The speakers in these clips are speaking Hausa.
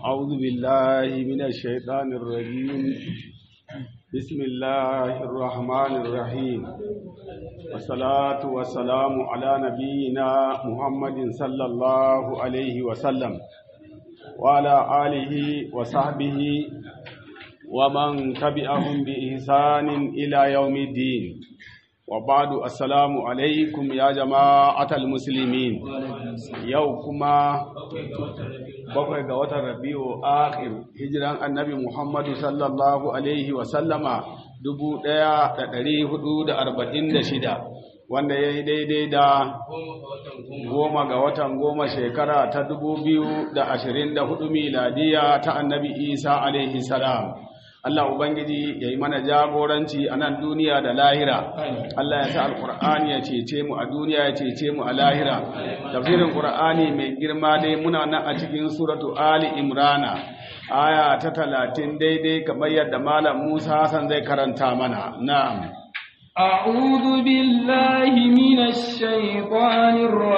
أعوذ بالله من الشيطان الرجيم بسم الله الرحمن الرحيم والصلاة والسلام على نبينا محمد صلى الله عليه وسلم وعلى آله وصحبه ومن تبعهم بإحسان إلى يوم الدين وبعد السلام عليكم يا جماعة المسلمين يوكما bakwai ga watan rabi'u akhir hijiran annabi muhammadu sallallahu alaihi wasallama dubu ɗaya da ɗari hudu da arba'in da shida wanda ya yi daidai da goma ga watan goma shekara ta dubu biyu da ashirin da hudu miladiya ta annabi isa alaihi salam Allah Ubangiji ya yi mana jagoranci a nan duniya da lahira. Allah ya sa Alƙur'ani ya cece mu a duniya ya cece mu a lahira. Tafsirin Ƙur'ani mai girma dai muna nan a cikin suratu Ali Imrana. Aya ta talatin daidai kamar yadda Malam Musa Hassan zai karanta mana. Na'am. أعوذ بالله من الشيطان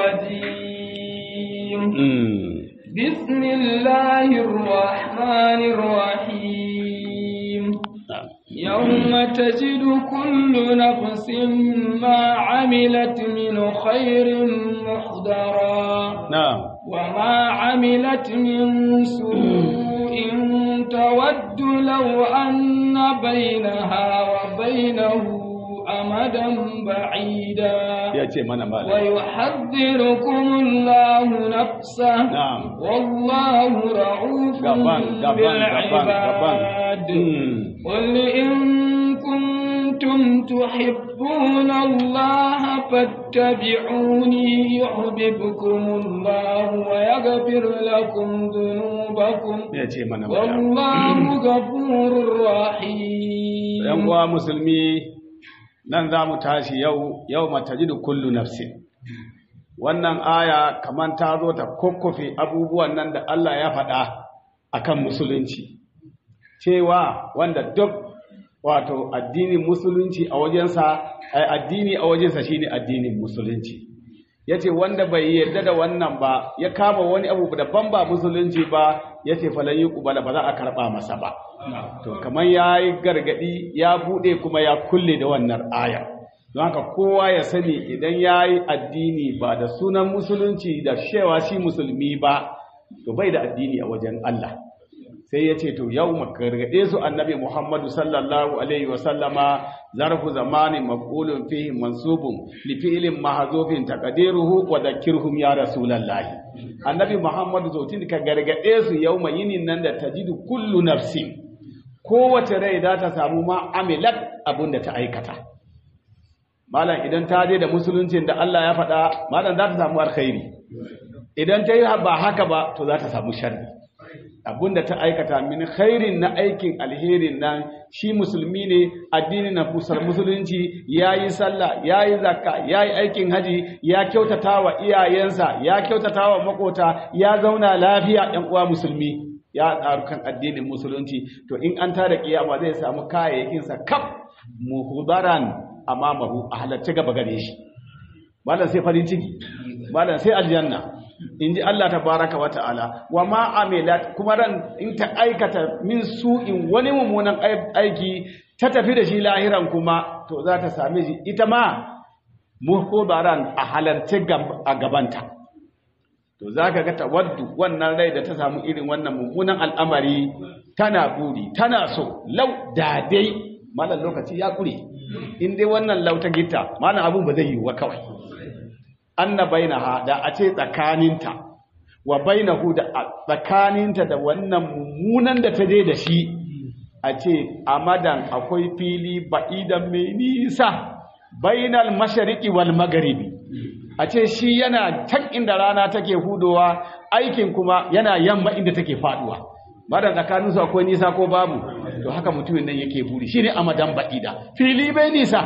الرجيم بسم الله الرحمن الرحيم يوم تجد كل نفس ما عملت من خير محضرا نعم وما عملت من سوء تود لو أن بينها وبينه أمدا بعيدا ويحذركم الله نفسه نعم والله رؤوف غبان غبان بالعباد قل إن كنتم تحبون الله فاتبعوني يحببكم الله ويغفر لكم ذنوبكم والله غفور رحيم ‘Yan uwa musulmi nan za mu tashi yau, yau matajidu kullu nafsin. Wannan aya kamar ta zo ta kokkofe abubuwan nan da Allah ya faɗa akan musulunci. Cewa wanda duk wato addinin musulunci a wajensa ai addini a wajensa shine addinin musulunci yace wanda bai yarda da wannan ba ya kama wani abu daban ba musulunci ba yace falan yuqbala ba za a karba masa ba to kamar yayi gargadi ya bude kuma ya kulle da wannan aya don haka kowa ya sani idan yayi addini ba da sunan musulunci da shewa shi musulmi ba to bai da addini a wajen Allah sai ya ce to yau makargade su annabi Muhammadu sallallahu alaihi wa sallama zarfu zamani maqulun fihi mansubun li fi'lin mahzufin taqdiruhu wa dhakkirhum ya rasulullahi annabi Muhammadu zautin ka gargade su yau yinin nan da tajidu kullu nafsin kowace rai za ta samu ma amilat abinda ta aikata malam idan ta je da musuluncin da Allah ya faɗa malam za ta samu alkhairi idan ta yi ba haka ba to za ta samu sharri abinda ta aikata min khairin na aikin alherin nan shi musulmi ne addinin na fusar musulunci yayi sallah yayi zakka yayi aikin haji ya kyautata wa iyayensa ya kyautata wa makota ya zauna lafiya ɗan uwa musulmi ya tsaru kan addinin musulunci to in an tada kiyama zai samu kayayyakin sa kaf muhdaran amamahu a halarci gaba gare shi malam sai farin ciki malam sai aljanna in ji Allah tabaraka wa ta'ala wa ma amilat kuma ran in ta aikata min su'in wani mummunan aiki ta tafi da shi lahiran kuma to za ta same shi ita ma muhdaran a halarci a gabanta to zaka ga tawaddu wannan rai da ta samu irin wannan mummunan al'amari tana buri tana so lau da dai malam lokaci ya kure in dai wannan lau ta gita malam abun ba zai yi wa kawai anna bainaha da a ce tsakaninta wa bainahu da tsakaninta da wannan mummunan da ta je da shi a ce amadan akwai fili ba'idan mai nisa bainal mashariqi wal magharibi a ce shi yana can inda rana take hudowa aikin kuma yana yamma inda take faduwa madan tsakanin su akwai nisa ko babu to haka mutumin nan yake buri shine amadan ba'ida fili bai nisa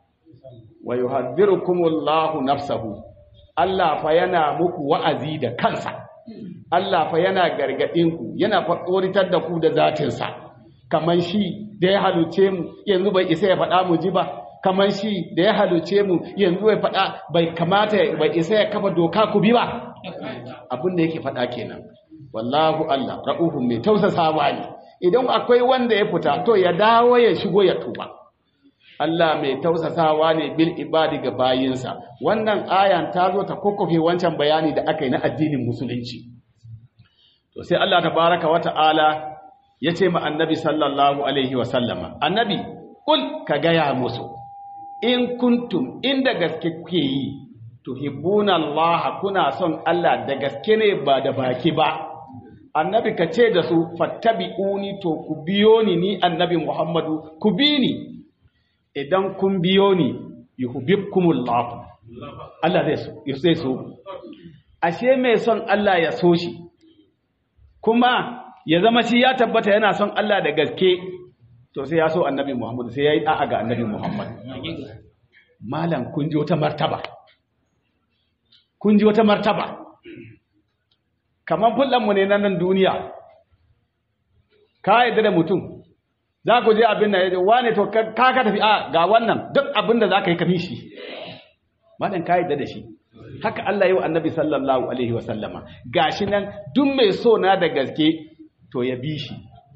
wa yuhadhdhirukumullahu nafsahu Allah fa yana muku wa'azi da kansa, Allah fa yana gargaɗinku, yana faɗoritar da ku da zatinsa, kamar shi da ya haluce mu yanzu bai isa ya faɗa mu ji ba, kamar shi da ya haluce mu yanzu bai faɗa bai kamata bai isa ya kafa doka ku bi ba. Abin da yake faɗa kenan. wallahu Allah ra'uhun mai tausasawa ne idan akwai wanda ya fita to ya dawo ya shigo ya tuba Allah mai tausasawa ne bil ibadi ga bayinsa wannan ayan ta zo ta kokkofe wancan bayani da aka yi na addinin musulunci to sai Allah tabaraka wa ta'ala ya ce ma annabi sallallahu alaihi wa sallama annabi kul ka gaya musu in kuntum inda gaske kuke yi tuhibbuna Allah kuna son Allah da gaske ne ba da baki ba annabi ka ce da su fattabi'uni to ku biyo ni ni annabi Muhammadu ku bi ni idan kun biyo ni yuhibbukumullah Allah zai so zai so ashe mai son Allah ya so shi kuma ya zama shi ya tabbata yana son Allah da gaske to sai ya so annabi Muhammadu sai yayi da'a ga annabi Muhammad malam kun ji wata martaba kun ji wata martaba kamar fullanmu ne na nan duniya ka yadda da mutum za ku je abin da ya ce wane to ka ka tafi a ga wannan duk abin da za ka yi kafi shi malam ka yadda da shi haka Allah yi wa annabi sallallahu alaihi wasallama gashi nan duk mai so na da gaske to ya bi shi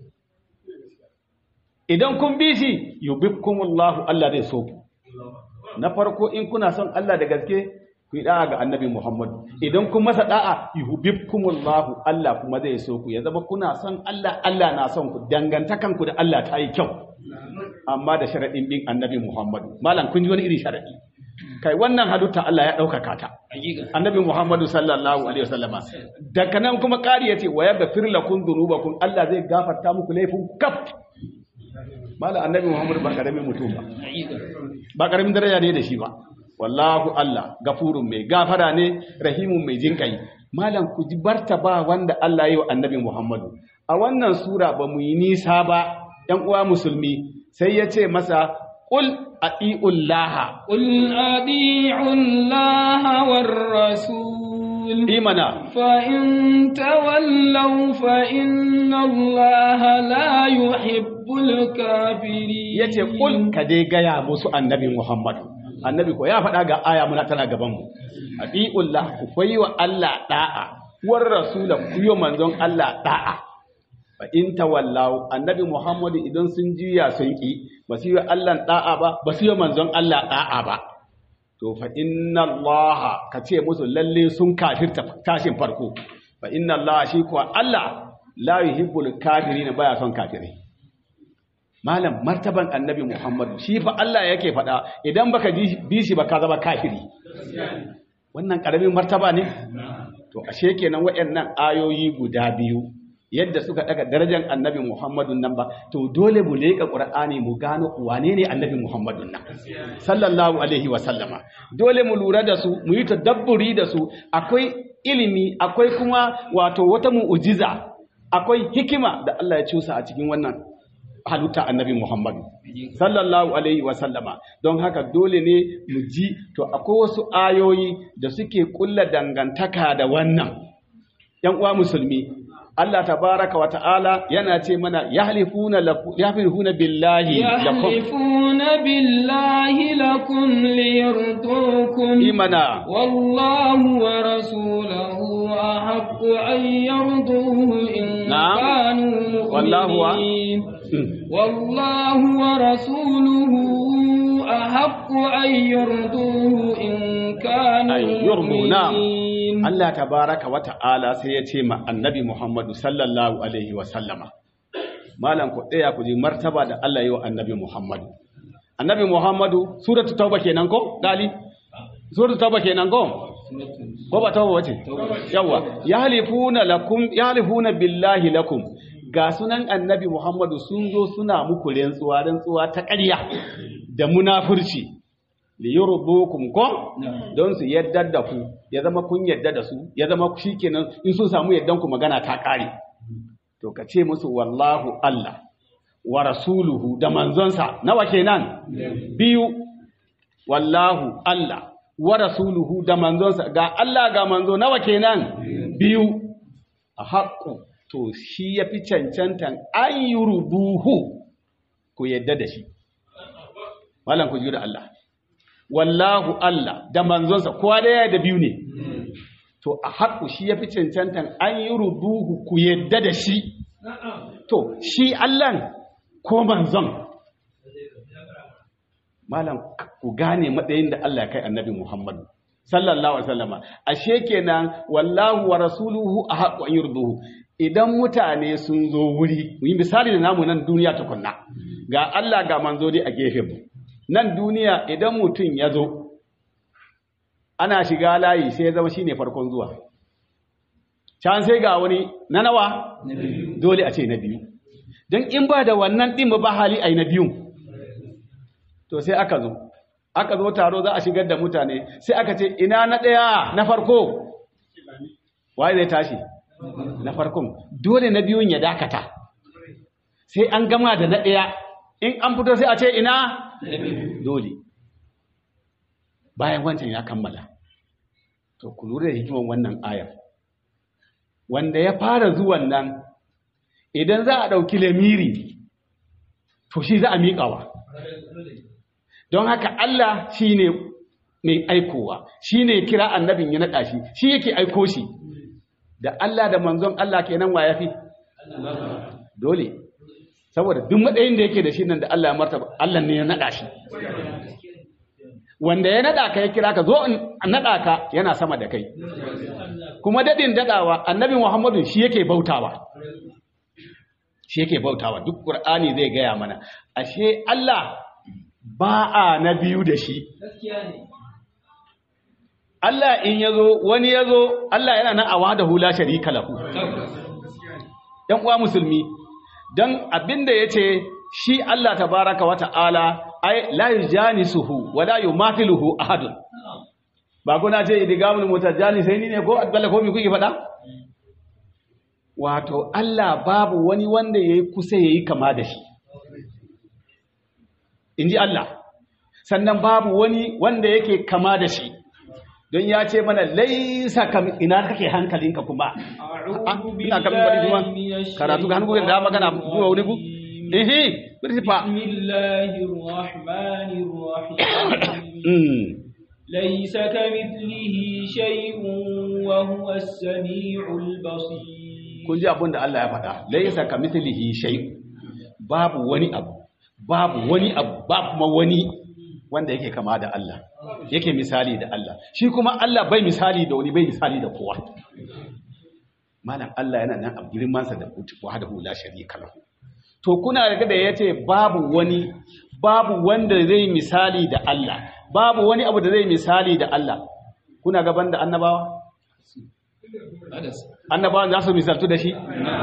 idan kun bi shi yubibkumullahu Allah zai so ku na farko in kuna son Allah da gaske ku yi da'a ga annabi Muhammad idan kun masa da'a yuhibbukumullahu Allah kuma zai so ku ya zama kuna son Allah Allah na son ku dangantakan ku da Allah ta yi kyau amma da sharadin bin annabi Muhammad malam kun ji wani iri sharadi kai wannan hadutta Allah ya ɗaukaka ta annabi Muhammadu sallallahu alaihi wasallama daga nan kuma ƙari yace wa yaghfir lakum dhunubakum Allah zai gafarta muku laifin kaf malam annabi Muhammadu ba karamin mutum ba ba karamin daraja ne da shi ba wallahu Allah gafurun mai gafara ne rahimun mai jinkai malam ku ji barta ba wanda Allah ya yi wa annabi Muhammadu a wannan sura ba mu yi nisa ba ‘yan uwa musulmi sai ya ce masa ƙul aɗi'ullaha قل أطيعوا الله والرسول imana فإن تولوا فإن الله لا يحب الكافرين ya ce ƙul ka dai gaya musu annabi Muhammadu annabi ko ya faɗa ga aya muna tana gabanmu aɗi'ullah ku kwayi wa Allah ɗa'a war rasula ku yi wa manzon Allah ɗa'a fa in tawallaw annabi Muhammadu idan sun juya sun ki ba su yi wa Allah ɗa'a ba ba su yi wa manzon Allah ɗa'a ba to fa inna Allah ka ce musu lalle sun kafirta tashin farko fa inna Allah shi kuwa Allah la yuhibbul kafirin baya son kafirai malam martaban annabi Muhammadu shi fa Allah yake faɗa idan baka ji- bi shi ba ka zama kafiri wannan ƙaramin martaba ne to ashe kenan waɗannan ayoyi guda biyu yadda suka daga darajar annabi Muhammadu nan ba to dole mu leƙa Qur'ani mu gano wane ne annabi Muhammadu nan sallallahu alaihi wa sallama dole mu lura da su mu yi tadabburi da su akwai ilimi akwai kuma wato wata mu'ujiza akwai hikima da Allah ya cusa a cikin wannan halitta annabi Muhammadu sallallahu alaihi wa sallama don haka dole ne mu ji to akwai wasu ayoyi da suke kulla dangantaka da wannan yan uwa musulmi Allah tabaraka wa ta'ala yana ce mana yahlifuna lakum yahlifuna billahi lakum يحلفون بالله لكم ليرضوكم imana والله ورسوله أحق أن يرضوه إن نعم. كانوا والله و- مؤمنين والله ورسوله أحق أن يرضوه إن كانوا أن يرضوا، نعم. مؤمنين Allah tabaraka wa ta'ala sai ya ce ma annabi Muhammadu sallallahu alaihi wa sallama malam ku tsaya ku ji martaba da Allah yi wa annabi Muhammadu annabi Muhammadu suratu tauba kenan ko gali suratu tauba kenan ko ko ba tauba wace yawa yahlifuna lakum yahlifuna billahi lakum ga sunan annabi Muhammadu sun zo suna muku rantsuwa rantsuwa ta ƙarya da munafurci li yurdukum ko don su yadda da ku ya zama kun yadda da su ya zama shikenan in sun samu yaddan ku magana ta kare to ka ce musu wallahu Allah wa rasuluhu da manzonsa nawa kenan biyu wallahu Allah wa rasuluhu da manzonsa ga Allah ga manzo nawa kenan biyu a haƙƙo to shi ya fi cancantan an yi rubuhu ku yadda da shi malam ku ji da Allah wallahu Allah da manzonsa kowa da ya da biyu ne to a haƙu shi ya fi cancantan an yi ruduhu ku yadda da shi to shi allan ko manzon malam ku gane matsayin da Allah ya kai annabi Muhammadu sallallahu alaihi wasallama ashe kenan wallahu wa rasuluhu ahqqu an yurduhu idan mutane sun zo wuri mu yi misali da namu nan duniya tukunna ga Allah ga manzo dai a gefen mu nan duniya idan mutum ya zo ana shiga layi sai ya zama shine farkon zuwa can sai ga wani na nawa dole a ce na biyu don in ba da wannan ɗin ba hali a yi na biyun to sai aka zo aka zo taro za a shigar da mutane sai aka ce ina na ɗaya na farko waye zai tashi na farkon dole na biyun ya dakata sai an gama da na ɗaya in an fito sai a ce ina dole bayan wancan ya kammala to ku lura da hikiman wannan ayar wanda ya fara zuwan nan idan za a ɗauki lamiri to shi za a miƙawa don haka Allah shi ne mai aikowa shi ne kira annabin ya naɗa shi shi yake aiko shi da Allah da manzon Allah kenan wa ya fi dole saboda duk matsayin da yake da shi nan da Allah ya martaba Allah ne ya naɗa shi wanda ya naɗa ka ya kira ka zo in naɗa ka yana sama da kai kuma daɗin daɗawa annabi Muhammadu shi yake bautawa shi yake bautawa duk Qur'ani zai gaya mana ashe Allah ba a na biyu da shi Allah in ya zo wani ya zo Allah yana nan a wada hula sharika lahu ‘yan uwa musulmi don abinda ya ce shi Allah tabaraka wa ta'ala ai la yujanisuhu wa la yumathiluhu ahadun ba kuna ce idigamul mutajani sai ni ne ko adbala ko mi kuke faɗa wato Allah babu wani wanda yayi kusa yayi kama da shi inji Allah sannan babu wani wanda yake kama da shi don ya ce mana laisa kam ina kake hankalinka kuma ina kam bari kuma karatu ga hannu da magana zuwa wani ku ehe birsifa bismillahir rahmanir rahim ليس كمثله شيء وهو السميع البصير kun ji abin da Allah ya faɗa laisa kamithlihi shay babu wani abu babu wani abu ba kuma wani wanda yake kama da Allah yake misali da Allah shi kuma Allah bai misali da wani bai misali da kowa malam Allah yana nan a girmansa da wahdahu la sharika lahu to kuna daga da yace babu wani babu wanda zai misali da Allah babu wani abu da zai misali da Allah kuna gaban da annabawa annabawan za su misaltu da shi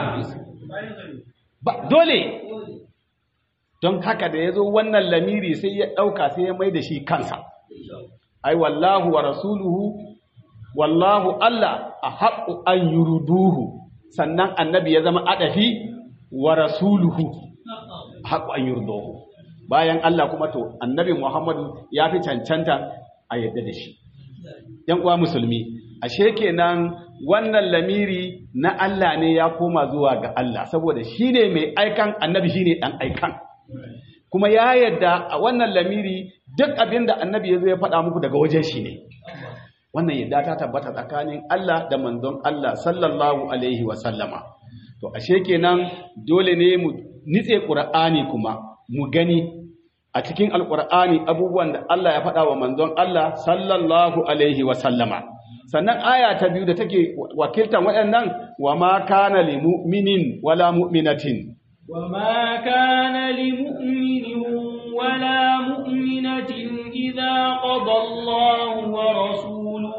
ba dole don haka da ya zo wannan lamiri sai ya ɗauka sai ya mai da shi kansa ai wallahu wa rasuluhu wallahu Allah a haƙu an yuruduhu sannan annabi ya zama adafi wa rasuluhu a haƙu an yuruduhu bayan Allah kuma to annabi Muhammadu ya fi cancanta a yadda da shi ‘yan uwa musulmi ashe kenan wannan lamiri na Allah ne ya koma zuwa ga Allah saboda shi ne mai aikan annabi shi ne ɗan aikan kuma ya yadda a wannan lamiri duk abin da annabi ya zo ya faɗa muku daga wajen shi ne wannan yadda ta tabbata tsakanin Allah da manzon Allah sallallahu alaihi wa sallama to ashe kenan dole ne mu nitse Qur'ani kuma mu gani a cikin alqur'ani abubuwan da Allah ya faɗa wa manzon Allah sallallahu alaihi wa sallama sannan aya ta biyu da take wakiltan waɗannan wa ma kana lil mu'minin wala mu'minatin وما كان لمؤمن ولا مؤمنة إذا قضى الله ورسوله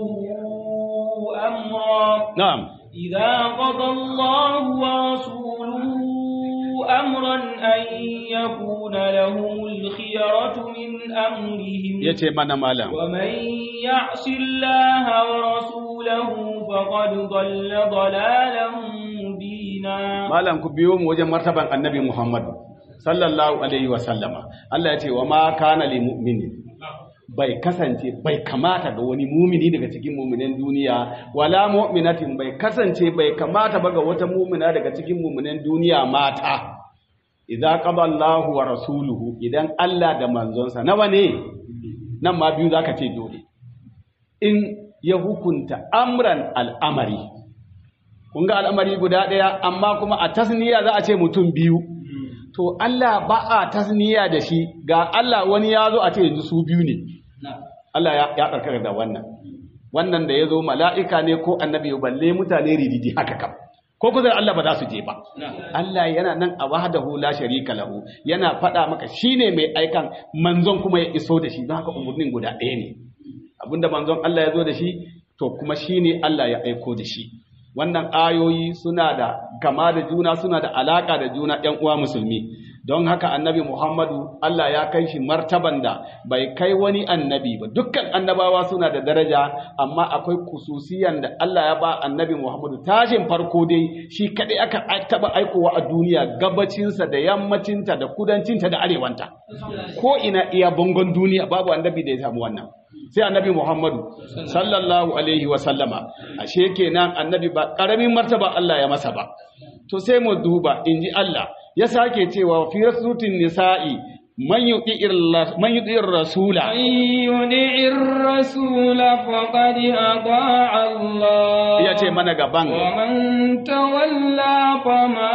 أمرا na'am إذا قضى الله ورسوله أمرا أن يكون لهم الخيرة من أمرهم yace mana malam ومن يعص الله ورسوله فقد ضل ضلالا مبينا malam ku biyo mu wajen martaban annabi Muhammad sallallahu alaihi wa sallama Allah ya ce wa ma kana lil mu'minin bai kasance bai kamata ga wani mumini daga cikin muminan duniya wala mu'minatin bai kasance bai kamata ba ga wata mumina daga cikin muminan duniya mata idza qada Allahu wa rasuluhu idan Allah da manzonsa nawa ne nan ma biyu zaka ce dole in ya hukunta amran al'amari kun ga al'amari guda ɗaya amma kuma a tasniya za a ce mutum biyu to Allah ba a tasniya da shi ga Allah wani ya zo a ce yanzu su biyu ne Allah ya tsarkaka da wannan wannan da ya zo mala'ika ne ko annabi balle mutane rididi haka kam ko kusa Allah ba za su je ba Allah yana nan a wahdahu la sharika lahu yana faɗa maka shine mai aikan manzon kuma ya iso da shi don haka umurnin guda ɗaya ne abinda manzon Allah ya zo da shi to kuma shine Allah ya aiko da shi wannan ayoyi suna da gama da juna suna da alaka da juna ‘yan uwa musulmi don haka annabi Muhammadu Allah ya kai shi martaban da bai kai wani annabi ba dukkan annabawa suna da daraja amma akwai kususiyan da Allah ya ba annabi Muhammadu tashin farko dai shi kaɗai aka taɓa aikowa a duniya gabacinsa da yammacinta da kudancinta da arewanta ko ina iya bangon duniya babu annabi da ya samu wannan sai annabi Muhammadu sallallahu alaihi wa sallama ashe kenan annabi ba karamin martaba Allah ya masa ba to sai mu duba inji Allah ya sake cewa fi rasutin nisa'i man yuti'ir man yuti'ir rasula yuti'ir rasula faqad ata'a Allah ya ce mana gaban wa man tawalla fama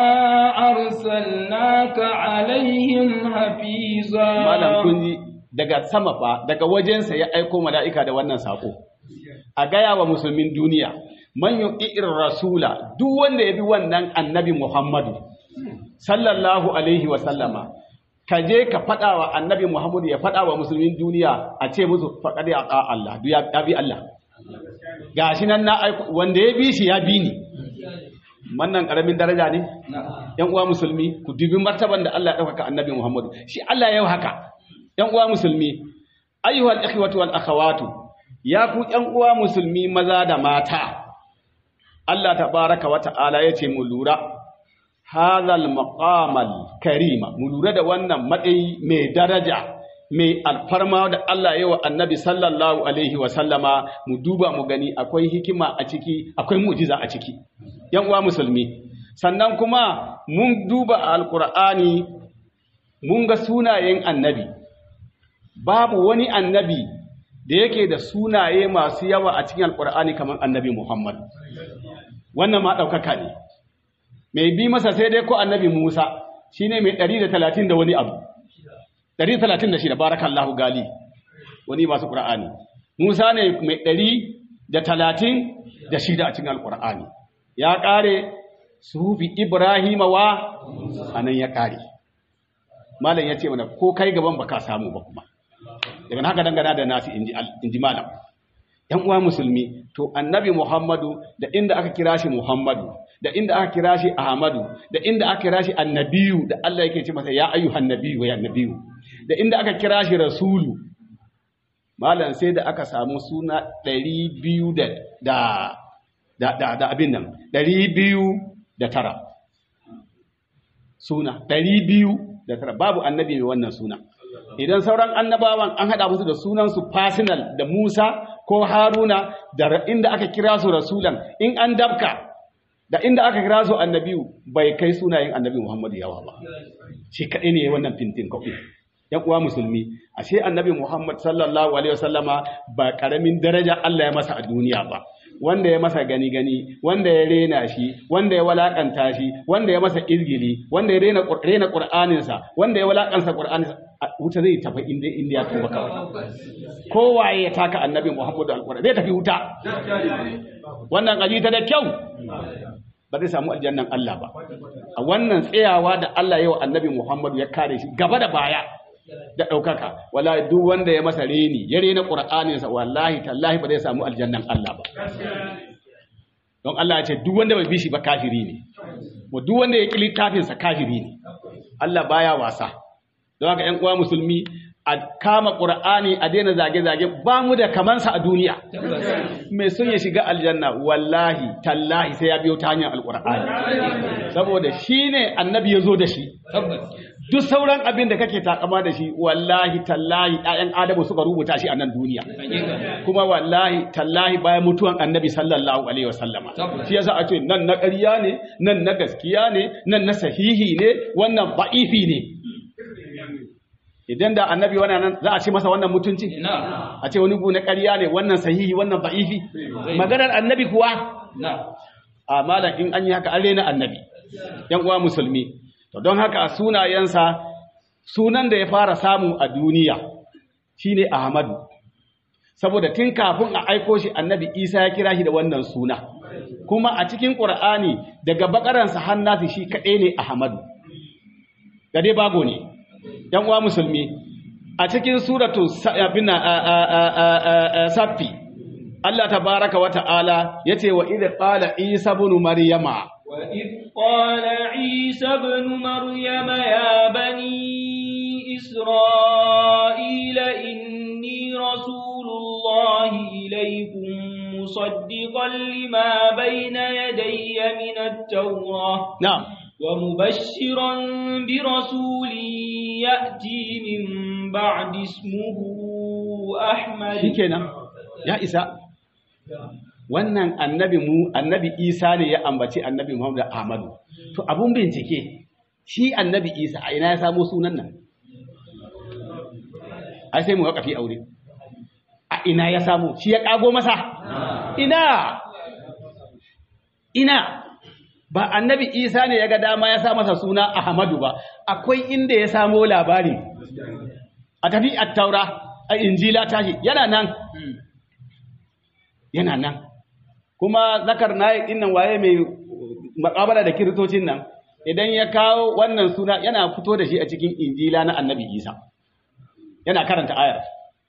arsalnaka alaihim hafiza malam kun ji daga sama fa daga wajensa ya aiko mala'ika da wannan sako a gaya wa musulmin duniya man yu'ir rasula duk wanda ya bi wannan annabi Muhammadu sallallahu alaihi wa sallama ka je ka faɗa wa annabi Muhammadu ya faɗa wa musulmin duniya a ce musu faɗa ya ƙa Allah duk ya bi Allah gashi nan na aiko wanda ya bi shi ya bi ni wannan ƙaramin daraja ne ‘yan uwa musulmi ku dubi martaban da Allah ya ɗaukaka annabi Muhammadu shi Allah yau haka ‘yan uwa musulmi, ayyuhal ikhwatu wal akhawatu, ya ku ‘yan uwa musulmi maza da mata, Allah tabaraka wa ta'ala ya ce mu lura, hazal maqamal karima, mu lura da wannan matsayi mai daraja, mai alfarma da Allah yawa annabi sallallahu alaihi wa sallama mu duba mu gani akwai hikima a ciki, akwai mujiza a ciki. ‘Yan uwa musulmi, sannan kuma mun duba a Alƙur'ani mun ga sunayen annabi. babu wani annabi da yake da sunaye masu yawa a cikin alkur'ani kamar annabi Muhammad wannan ma ɗaukaka ne mai bi masa sai dai ko annabi Musa shine mai 130 da wani abu 136 barakallahu gali wani masu qur'ani Musa ne mai 130 da shida a cikin alkur'ani ya kare sufi Ibrahim wa anan ya kare malam ya ce mana ko kai gaban baka samu ba kuma daga haka dangana da nasu inji malam yan uwa musulmi to annabi muhammadu da inda aka kira shi muhammadu da inda aka kira shi ahmadu da inda aka kira shi annabiyu da Allah yake ce masa ya ayyuhan nabiyyu ya annabiyu da inda aka kira shi rasulu malam sai da aka samu suna 200 da da da da abin nan 209 suna 209 babu annabi mai wannan suna idan sauran annabawan an haɗa musu da sunansu personal da Musa ko Haruna da inda aka kira su rasulan in an dabka da inda aka kira su annabiyu bai kai sunayen annabi Muhammadu yawa ba shi kaɗai ne wannan fintin kawai yan uwa musulmi ashe annabi Muhammad sallallahu alaihi wasallama ba karamin daraja Allah ya masa a duniya ba wanda ya masa gani gani wanda ya rena shi wanda ya walakanta shi wanda ya masa izgili wanda ya rena rena qur'aninsa wanda ya walakanta qur'aninsa wuta zai tafi inda inda ya tuba kawai kowaye ya taka annabi Muhammadu alqur'ani zai tafi wuta wannan kaji ta da kyau ba zai samu aljannan Allah ba a wannan tsayawa da Allah ya wa annabi Muhammadu ya kare shi gaba da baya da ɗaukaka wallahi duk wanda ya masa reni ya rena ƙur'aninsa wallahi tallahi ba zai samu aljannan Allah ba don Allah ya ce duk wanda bai bi shi ba kafiri ne wa duk wanda ya kili kafinsa kafiri ne Allah baya wasa don haka ƴan uwa musulmi a kama ƙur'ani a daina zage-zage ba mu da kamansa a duniya mai sun ya shiga aljanna wallahi tallahi sai ya biyo ta hanyar alƙur'ani saboda shi ne annabi ya zo da shi duk sauran abin da kake takama da shi wallahi tallahi ɗayan adamu suka rubuta shi a nan duniya kuma wallahi tallahi bayan mutuwan annabi sallallahu alaihi wasallama shi yasa a ce nan na ƙarya ne nan na gaskiya ne nan na sahihi ne wannan ba'ifi ne idan da annabi wannan nan za a ce masa wannan mutunci na a ce wani bu na ƙarya ne wannan sahihi wannan da'ifi maganar annabi kuwa na a malam in an yi haka an rena annabi yan uwa musulmi to don haka a sunayensa sunan da ya fara samu a duniya shine Ahmadu saboda tun kafin a aiko shi annabi Isa ya kira shi da wannan suna kuma a cikin Qur'ani daga bakaransa hannasi shi kaɗai ne Ahmadu gade bago ne yan uwa musulmi a cikin suratu Sa- abin nan, a- a- a- a- a- a- saffi Allah tabaraka wa ta'ala yace wa idh qala Isa ibn Maryama وإذ قال عيسى ابن مريم يا بني إسرائيل إني رسول الله إليكم مصدقا لما بين يدي من التوراة na'am ومبشرا برسول يأتي من بعد اسمه أحمد shikenan ya isa wannan annabi mu annabi Isa ne ya ambaci annabi Muhammad Ahmadu to abun bincike shi annabi Isa a ina ya samo sunan nan ai sai mu wakafi aure a ina ya samu shi ya kago masa ina ina ba annabi Isa ne ya ga dama ya sa masa suna Ahmadu ba akwai inda ya samo labari a tafi at-taura a injila tashi yana nan yana nan kuma zakar na innan waye mai makabala da kiristocin nan idan ya kawo wannan suna yana fito da shi a cikin injila na annabi isa yana karanta ayar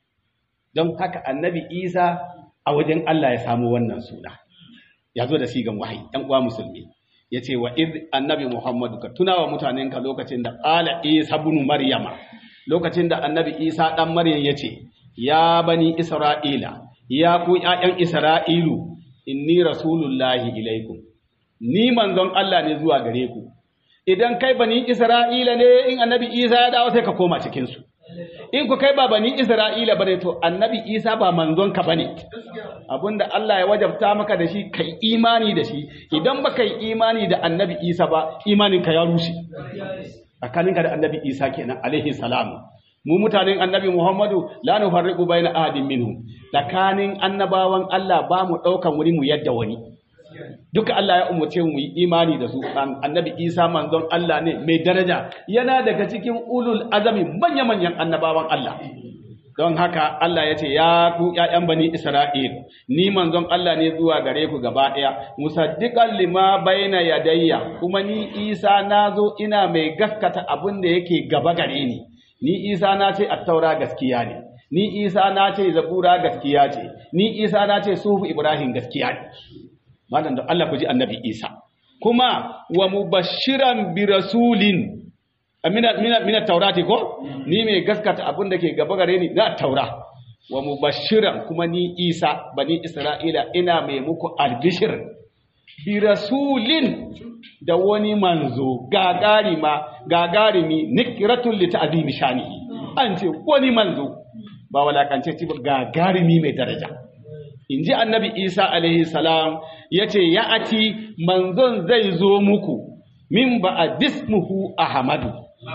don haka annabi isa a wajen allah ya samu wannan suna ya zo da sigan wahayi ɗan uwa musulmi ya ce wa id annabi muhammadu ka tuna wa mutanenka lokacin da ƙala isa bunu maryama lokacin da annabi isa ɗan maryam ya ce ya bani isra'ila ya ku ’ya'yan isra'ilu inni rasulullahi ilaikum ni manzon allah ne zuwa gare ku idan kai bani isra'ila ne in annabi isa ya dawo sai ka koma cikinsu in ku kai ba bani isra'ila bane to annabi isa ba manzon ka bane abinda Allah ya wajabta maka da shi kai imani da shi idan ba kai imani da annabi isa ba imaninka ya rushe tsakaninka da annabi isa kenan alaihi salamu mu mutanen annabi muhammadu la nufarriqu baina ahadin minhum tsakanin annabawan Allah ba mu daukan wuri mu yadda wani duka Allah ya umarce mu yi imani da su annabi Isa manzon Allah ne mai daraja yana daga cikin ulul azami manya-manyan annabawan Allah don haka Allah ya ce ya ku ƴaƴan bani Isra'il ni manzon Allah ne zuwa gare ku gaba ɗaya musaddiqan lima baina yadayya kuma ni Isa nazo ina mai gaskata abin da yake gaba gare ni ni Isa na ce at-taura gaskiya ne ni Isa na ce zabura gaskiya ce ni Isa na ce sufu Ibrahim gaskiya ne malam da Allah ku ji annabi Isa kuma wa mubashiran bi rasulin amina mina mina taurati ko ni mai gaskata abin da ke gaba gare ni na taura wa mubashiran kuma ni Isa bani Isra'ila ina mai muku albishir bi rasulin da wani manzo gagarima gagarimi nikratul li ta'zimi shanihi an ce wani manzo ba walakance ci ba gagarimi mai daraja in ji annabi isa alaihi salam ya ce ya ati manzon zai zo muku min ba a dismuhu ahmadu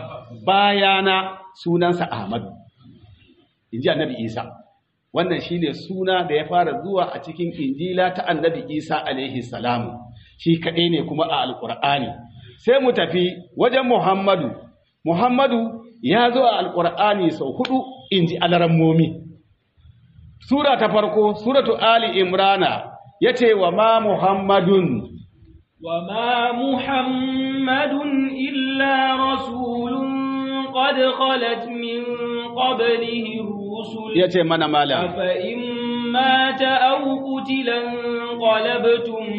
bayana sunansa ahmadu in ji annabi isa wannan shine suna da ya fara zuwa a cikin injila ta annabi isa alaihi salam shi kaɗai ne kuma a alƙur'ani sai mu tafi wajen muhammadu muhammadu ya zo a alƙur'ani sau hudu in ji alarammomi Sura ta farko, Suratu Ali Imrana, ya ce wa ma Muhammadun. Wa ma Muhammadun illa rasulun qad khalat min qablihi rusul. Ya ce mana mala. Afa in mata aw qutilan qalabtum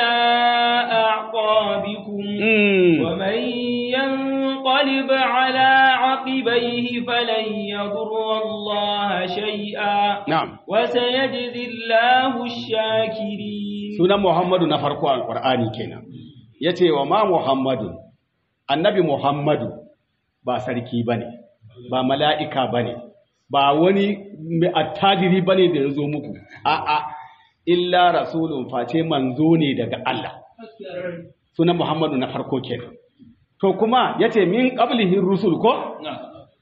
ala a'qabikum. Wa man yanqalib ala عقبيه فلن يضر الله شيئا نعم وسيجزي الله الشاكرين سنة محمد نفرق القرآن كنا yace wa ma Muhammadu annabi Muhammadu ba sarki bane ba mala'ika bane ba wani mai attajiri bane da yazo muku a'a illa rasulun face manzo ne daga Allah sunan Muhammadu na farko kenan to kuma yace min qablihi rusul ko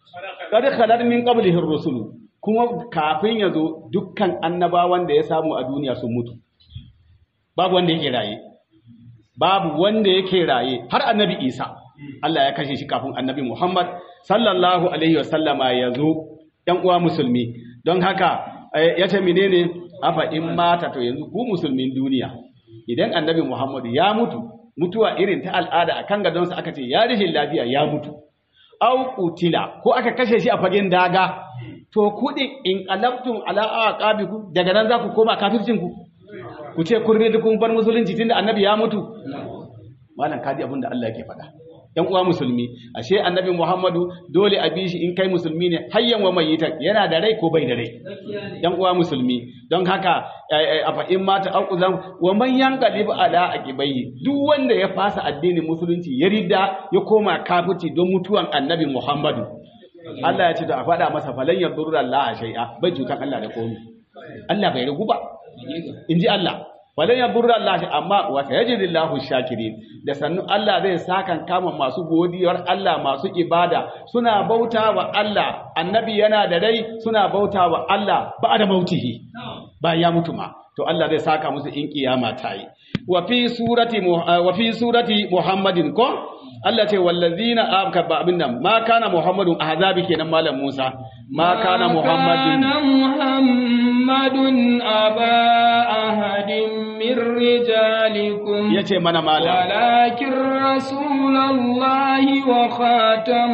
qad khalat min qablihi ar-rusul kuma kafin ya zo dukkan annabawan da ya samu a duniya sun mutu babu wanda yake raye babu wanda yake raye har annabi Isa Allah ya kashe shi kafin annabi Muhammad sallallahu alaihi wasallama ya zo ‘yan uwa musulmi don haka ya ce menene afa in mata to yanzu ku musulmin duniya idan annabi Muhammad ya mutu mutuwa irin ta al'ada a kan gadonsa aka ce ya rishin lafiya ya mutu au kutila ko aka kashe shi a fagen daga to kuɗi in qalabtum ala aqabikum daga nan za ku koma kafircin ku ku ce kun rida kun bar musulunci tunda annabi ya mutu malam kaji abin da Allah yake faɗa ‘yan uwa musulmi, ashe annabi Muhammadu dole a bi shi in kai musulmi ne hayyan wa mayitan yana da rai ko bai da rai. ‘Yan uwa musulmi, don haka a fa'in mata auƙuzan wa manyan galibu ala a ƙibayi duk wanda ya fasa addinin musulunci ya rida ya koma kafuci don mutuwan annabi Muhammadu. Allah ya ce da a faɗa masa falan ya durra Allah a shai'a bai cutan Allah da komi. Allah bai rigu ba, in ji Allah. Falan ya burra Allah amma wa sayajidillahu shakirin da sannu Allah zai sakan kama masu godiyar Allah masu ibada suna bauta wa Allah annabi yana da rai suna bauta wa Allah ba da mautihi bayan ya mutu ma to Allah zai saka musu in kiyama ta yi wa fi surati wa fi surati Muhammadin ko Allah ce wallazina abka ba abin nan ma kana Muhammadun ahzabi kenan malam Musa ma kana Muhammadun Muhammadun aba ahadin من رجالكم yace mana malam ولكن رسول الله وخاتم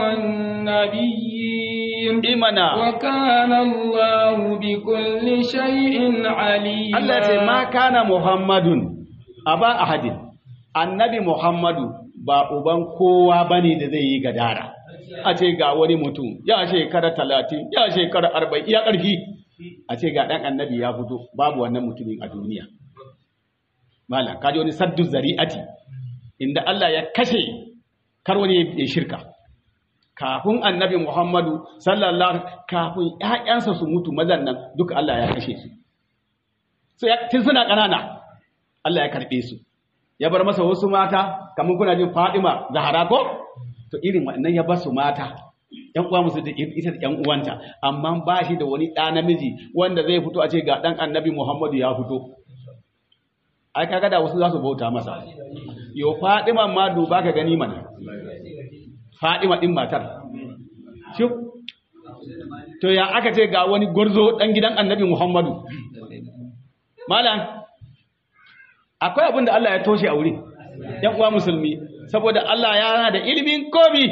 النبيين imana وكان الله بكل شيء عليما Allah ce ma kana Muhammadun aba ahadin annabi Muhammadu ba uban kowa bane da zai yi gadara a ce ga wani mutum ya shekara talatin ya shekara arba'in ya ƙarfi a ce ga ɗan annabi ya fito babu wannan mutumin a duniya malam kaji wani saddu zari'ati inda Allah ya kashe kar wani ya shirka kafin annabi Muhammadu sallallahu kafin ƴaƴansa su mutu mazan nan duka Allah ya kashe su so ya tun suna ƙanana Allah ya karɓe su ya bar masa wasu mata kamar kuna jin Fadima Zahara ko to irin wannan ya bar su mata ƴan uwa musu da ita da ƴan uwanta amma ba shi da wani ɗa namiji wanda zai fito a ce ga ɗan annabi Muhammadu ya fito ai kaga da wasu za su bauta masa yo Fadima ma duba ka gani mana Fadima din matar shi to ya aka ce ga wani gwarzo dan gidan Annabi Muhammadu malam akwai abin da Allah ya toshe a wurin yan uwa musulmi saboda Allah ya yana da ilimin komi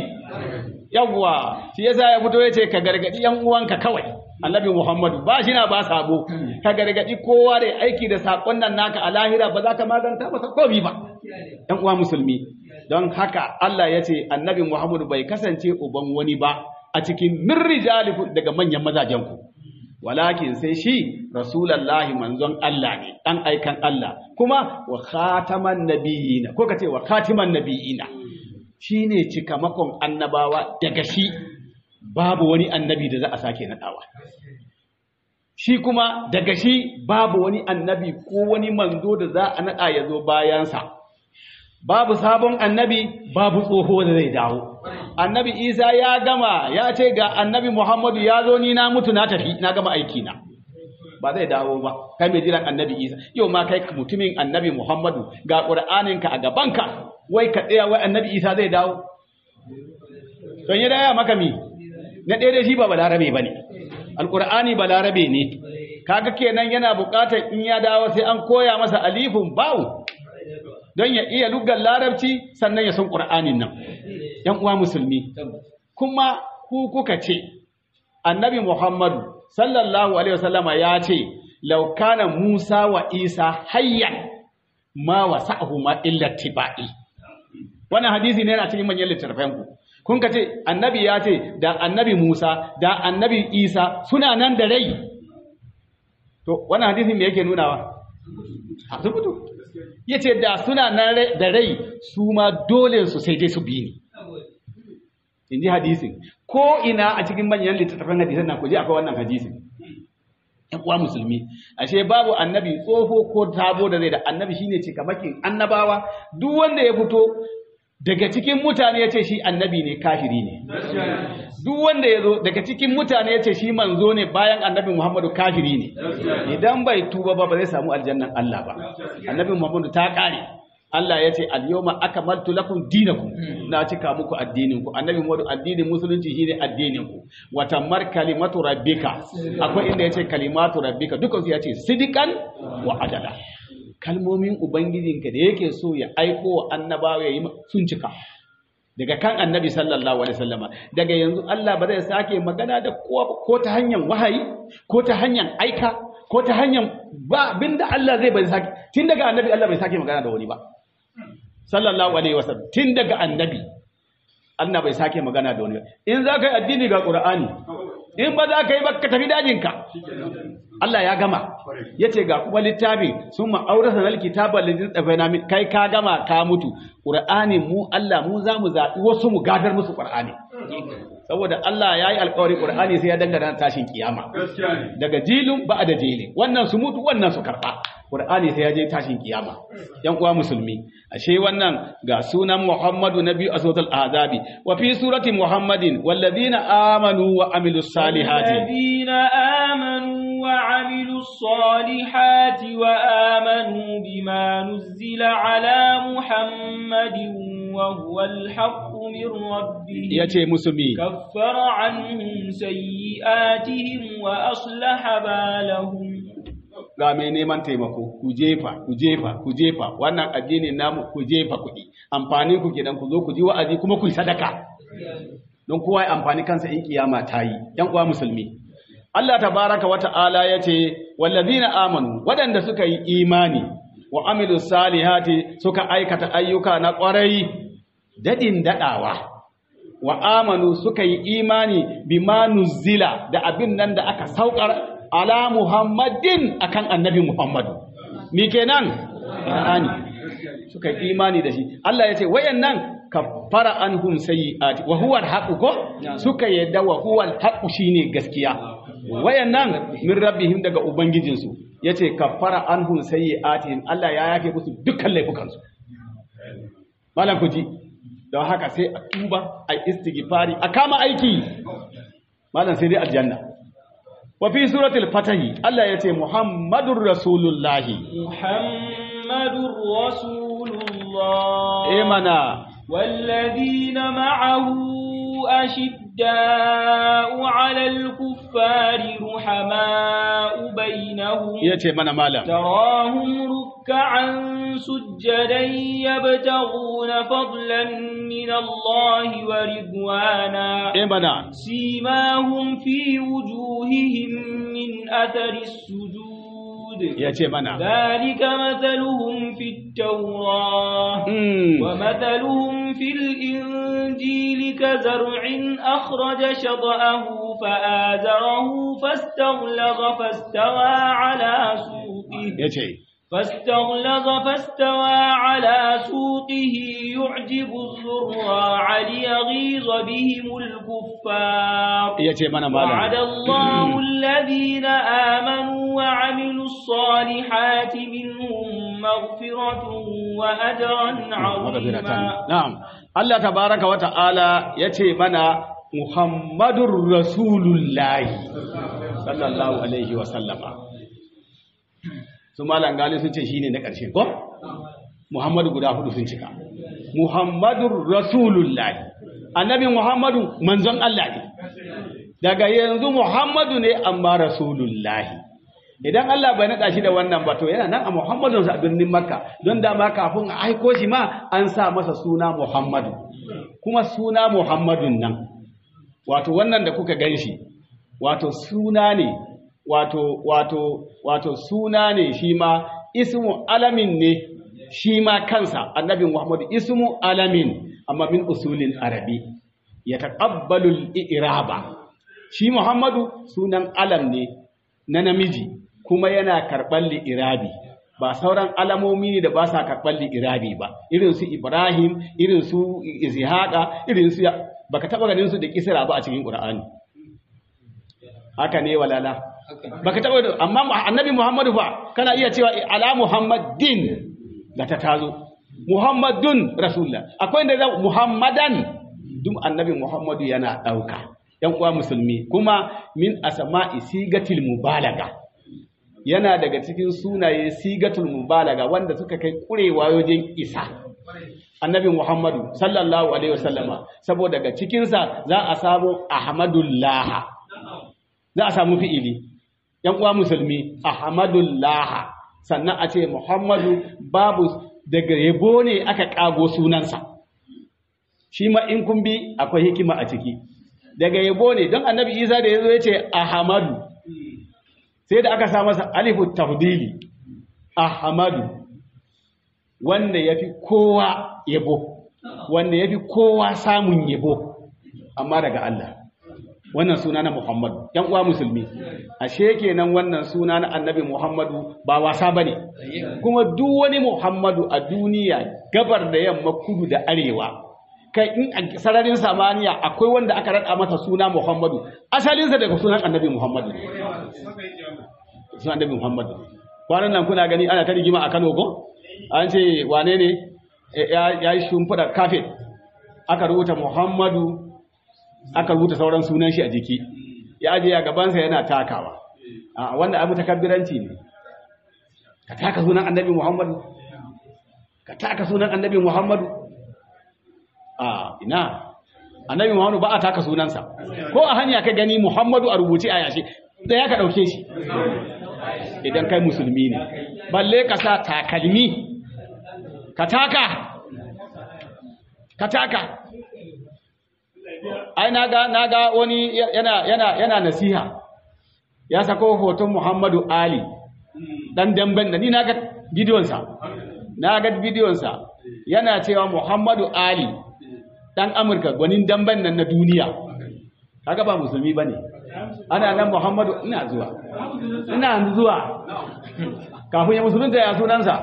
yawwa shi yasa ya fito yace ka gargadi yan uwanka kawai Annabi Muhammadu ba shi na ba sabo ka gargadi kowa da aiki da sakon nan naka a lahira ba za ka maganta masa komi ba yan uwa musulmi don haka Allah ya ce Annabi Muhammadu bai kasance uban wani ba a cikin min rijalikum daga manyan mazajen ku walakin sai shi rasulallahi manzon Allah ne dan aikan Allah kuma wa khataman nabiyina ko kace wa khatiman nabiyina shine cikamakon annabawa daga shi babu wani annabi da za a sake nadawa shi kuma daga shi babu wani annabi ko wani manzo da za a nada ya zo bayansa babu sabon annabi babu tsoho da zai dawo annabi isa ya gama ya ce ga annabi muhammadu ya zo ni na mutu na tafi na gama aiki na ba zai dawo ba kai mai jiran annabi isa yau ma kai mutumin annabi muhammadu ga ƙur'aninka a gabanka wai ka tsaya wai annabi isa zai dawo don ya daya maka mi na ɗaya dai shi ba balarabe ba ne alƙur'ani balarabe ne kaga kenan yana buƙatar in ya dawo sai an koya masa alifun bawu don ya iya lugar larabci sannan ya san ƙur'anin nan ‘yan uwa musulmi kuma ku kuka ce annabi muhammadu sallallahu alaihi wasallama ya ce laukana musa wa isa hayyan ma wa sa'ahu ma illa tiba'i wannan hadisi ne yana cikin manyan littattafan ku kun ka ce annabi ya ce da annabi musa da annabi isa suna nan da rai to wannan hadisi me yake nunawa a sun mutu ya ce da suna nan da rai su ma dole su sai dai su bi ni in ji hadisin ko ina a cikin manyan littattafan hadisan nan ku je akwai wannan hadisin yan uwa musulmi ashe babu annabi tsoho ko tabo da zai da annabi shine cikamakin annabawa duk wanda ya fito daga cikin mutane ya ce shi annabi ne kafiri ne duk wanda ya zo daga cikin mutane ya ce shi manzo ne bayan annabi Muhammadu kafiri ne idan bai tuba ba ba zai samu aljannan Allah ba annabi Muhammadu ta kare Allah ya ce al-yawma akmaltu lakum dinakum na cika muku addinin ku annabi Muhammadu addinin musulunci shine addinin ku wa tammar kalimatu rabbika akwai inda yace kalimatu rabbika dukkan su yace sidikan wa adala kalmomin ubangijinka da yake so ya aiko wa annabawa yayi sun cika daga kan annabi sallallahu alaihi wasallama daga yanzu Allah ba zai sake magana da kowa ba, ko ta hanyar wahayi ko ta hanyar aika ko ta hanyar ba abinda Allah zai bai sake tun daga annabi Allah bai sake magana da wani ba sallallahu alaihi wasallam tun daga annabi Allah bai sake magana da wani ba in za ka yi addini ga Qur'ani in ba za ka yi ba ka tafi dajinka Allah ya gama ya ce ga kuma littafi sun ma'aurasa na kitaba lalzin tsafaina min kai ka gama ka mutu ƙur'ani mu Allah mu za mu zaɓi wasu mu gadar musu ƙur'ani saboda Allah ya yi alƙawari ƙur'ani sai ya dangana tashin kiyama daga jilin ba da jili wannan su mutu wannan su karɓa ƙur'ani sai ya je tashin kiyama yan uwa musulmi ashe wannan ga sunan Muhammadu na biyu a suratul azabi wa fi surati Muhammadin walladhina amanu wa amilus salihati الذين آمنوا وعملوا الصالحات وآمنوا بما نزل على محمد وهو الحق من ربهم yace musulmi كفر عنهم سيئاتهم وأصلح بالهم ga mai neman taimako ku jefa ku jefa ku jefa wannan addinin namu ku jefa kuɗi amfani ku gidan ku zo ku ji wa'azi kuma ku yi sadaka don kowa ya amfani kansa in kiyama ta yi yan uwa musulmi Allah tabaraka wa ta'ala yace wallazina amanu wadanda suka yi imani wa amilu salihati suka aikata ayyuka na ƙwarai dadin dadawa wa amanu suka yi imani bima nuzila da abin nan da aka saukar ala muhammadin akan annabi muhammadu me kenan qur'ani suka yi imani da shi Allah ya ce wayannan kaffara anhum sayyi'ati wa huwa al ko suka yadda wa huwa al shine gaskiya wayannan min rabbihim daga ubangijinsu yace kaffara anhum sayyi'atihim Allah ya yake musu dukkan laifukansu malam kuji don haka sai a tuba a istighfari a kama aiki malam sai dai aljanna wa fi suratul fatahi Allah yace muhammadur rasulullahi محمد رسول الله eh mana والذين معه أشداء على الكفار رحماء بينهم yace mana malam تراهم ركعا سجدا يبتغون فضلا من الله ورضوانا eh mana سيماهم في وجوههم من أثر السجود yace mana ذلك مثلهم في التوراة mm. ومثلهم في الإنجيل كزرع أخرج شطأه فآزره فاستغلظ فاستوى على سوقه yace فاستغلظ فاستوى على سوقه يعجب الزراع ليغيظ بهم الكفار yace mana وعد malam الله الذين آمنوا وعملوا الصالحات منهم مغفرة وأجرا عظيما na'am Allah tabaraka wa ta'ala yace mana muhammadur rasulullahi sallallahu alaihi wa sallama su malam gali sun ce shine na ƙarshe ko muhammadu guda hudu sun cika muhammadur rasulullahi annabi muhammadu manzon Allah ne daga yanzu muhammadu ne amma rasulullahi idan Allah bai naɗa shi da wannan ba to yana nan a muhammadun sa a birnin makka don dama kafin a aiko shi ma an sa masa suna muhammadu kuma suna muhammadun nan wato wannan da kuka gan shi wato suna ne wato wato wato suna ne shi ma ismu alamin ne shi ma kansa annabi muhammadu ismu alamin amma min usulin arabi ya taqabbalul i'raba shi muhammadu sunan alam ne na namiji kuma yana karɓar li'irabi ba sauran alamomi ne da ba sa karɓar li'irabi ba irin su ibrahim irin su ishaqa irin su baka taba ganin su da kisra ba a cikin qur'ani haka ne walala baka taba da amma annabi muhammadu fa kana iya cewa ala muhammadin da ta tazo muhammadun rasulullah akwai inda za muhammadan duk annabi muhammadu yana ɗauka yan uwa musulmi kuma min asma'i sigatil mubalaga yana daga cikin sunaye sigatul mubalaga wanda suka kai kurewa wajen isa annabi muhammadu sallallahu alaihi wasallama saboda daga cikinsa za a samu ahmadullah za a samu fi'ili yan uwa musulmi ahmadullah sannan a ce muhammadu babu daga yabo ne aka kago sunansa shi ma in kun bi akwai hikima a ciki daga yabo ne don annabi isa da ya zo ya ce ahmadu sai da aka sa masa alifu tafdili ahmadu wanda ya fi kowa yabo wanda ya fi kowa samun yabo amma daga Allah wannan suna na Muhammadu ‘yan uwa musulmi ashe kenan wannan suna na annabi Muhammadu ba wasa ba ne kuma duk wani Muhammadu a duniya gabar da yamma kudu da arewa kai in a sararin samaniya akwai wanda aka raɗa masa suna Muhammadu asalinsa daga sunan annabi Muhammadu sunan annabi Muhammadu kwanan nan kuna gani ana ta rigima a Kano ko an ce wane ne ya yi shimfiɗa kafet aka rubuta Muhammadu aka rubuta sauran sunan shi a jiki ya ajiye a gabansa yana takawa a wanda abu takabbiranci ne ka taka sunan annabi Muhammadu ka taka sunan annabi Muhammadu a ina annabi Muhammadu ba a taka sunansa ko a hanya ka gani Muhammadu a rubuce a yashi da ya ka ɗauke shi idan kai musulmi ne balle ka sa takalmi ka taka ka taka ai naga naga wani yana yana yana nasiha ya sako hoton Muhammadu Ali dan damben da ni naga bidiyon sa naga bidiyon sa yana cewa Muhammadu Ali dan Amurka gwanin damben nan na duniya kaga ba musulmi bane ana nan Muhammadu ina zuwa ina zuwa kafin ya musulunta ya sunansa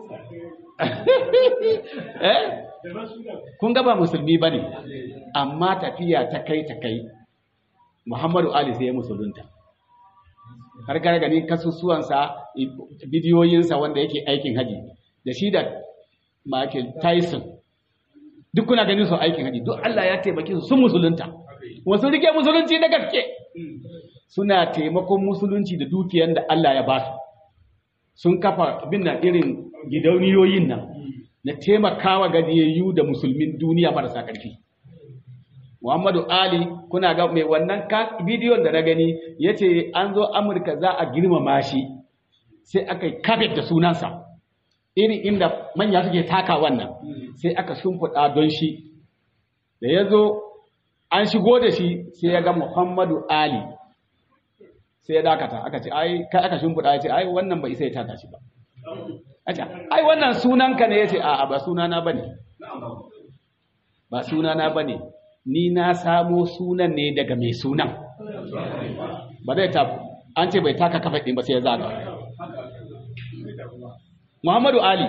eh kun ga ba musulmi bane amma tafiya ta kai ta kai Muhammadu Ali sai ya musulunta har ga gani kasusuwansa bidiyoyinsa wanda yake aikin haji da shi da Michael Tyson duk kuna ganin su aikin haji duk Allah ya taimake su sun musulunta wasu rike musulunci da gaske suna taimakon musulunci da dukiyar da Allah ya ba su sun kafa abin nan irin gidauniyoyin nan na taimakawa gajiyayyu da musulmin duniya marasa ƙarfi Muhammadu Ali kuna ga mai wannan bidiyon da na gani ya ce an zo Amurka za a girmama shi sai aka yi kafet da sunansa irin inda manya suke taka wannan sai aka shimfiɗa don shi da ya zo an shigo da shi sai ya ga Muhammadu Ali sai ya dakata aka ce ai kai aka shimfiɗa ya ce ai wannan bai isa ya taka shi ba ai wannan sunanka ne ya ce a'a ba sunana ba ne ba sunana ba ne ni na samo sunan ne daga mai sunan ba zai ta an ce bai taka kafa ɗin ba sai ya zaga muhammadu ali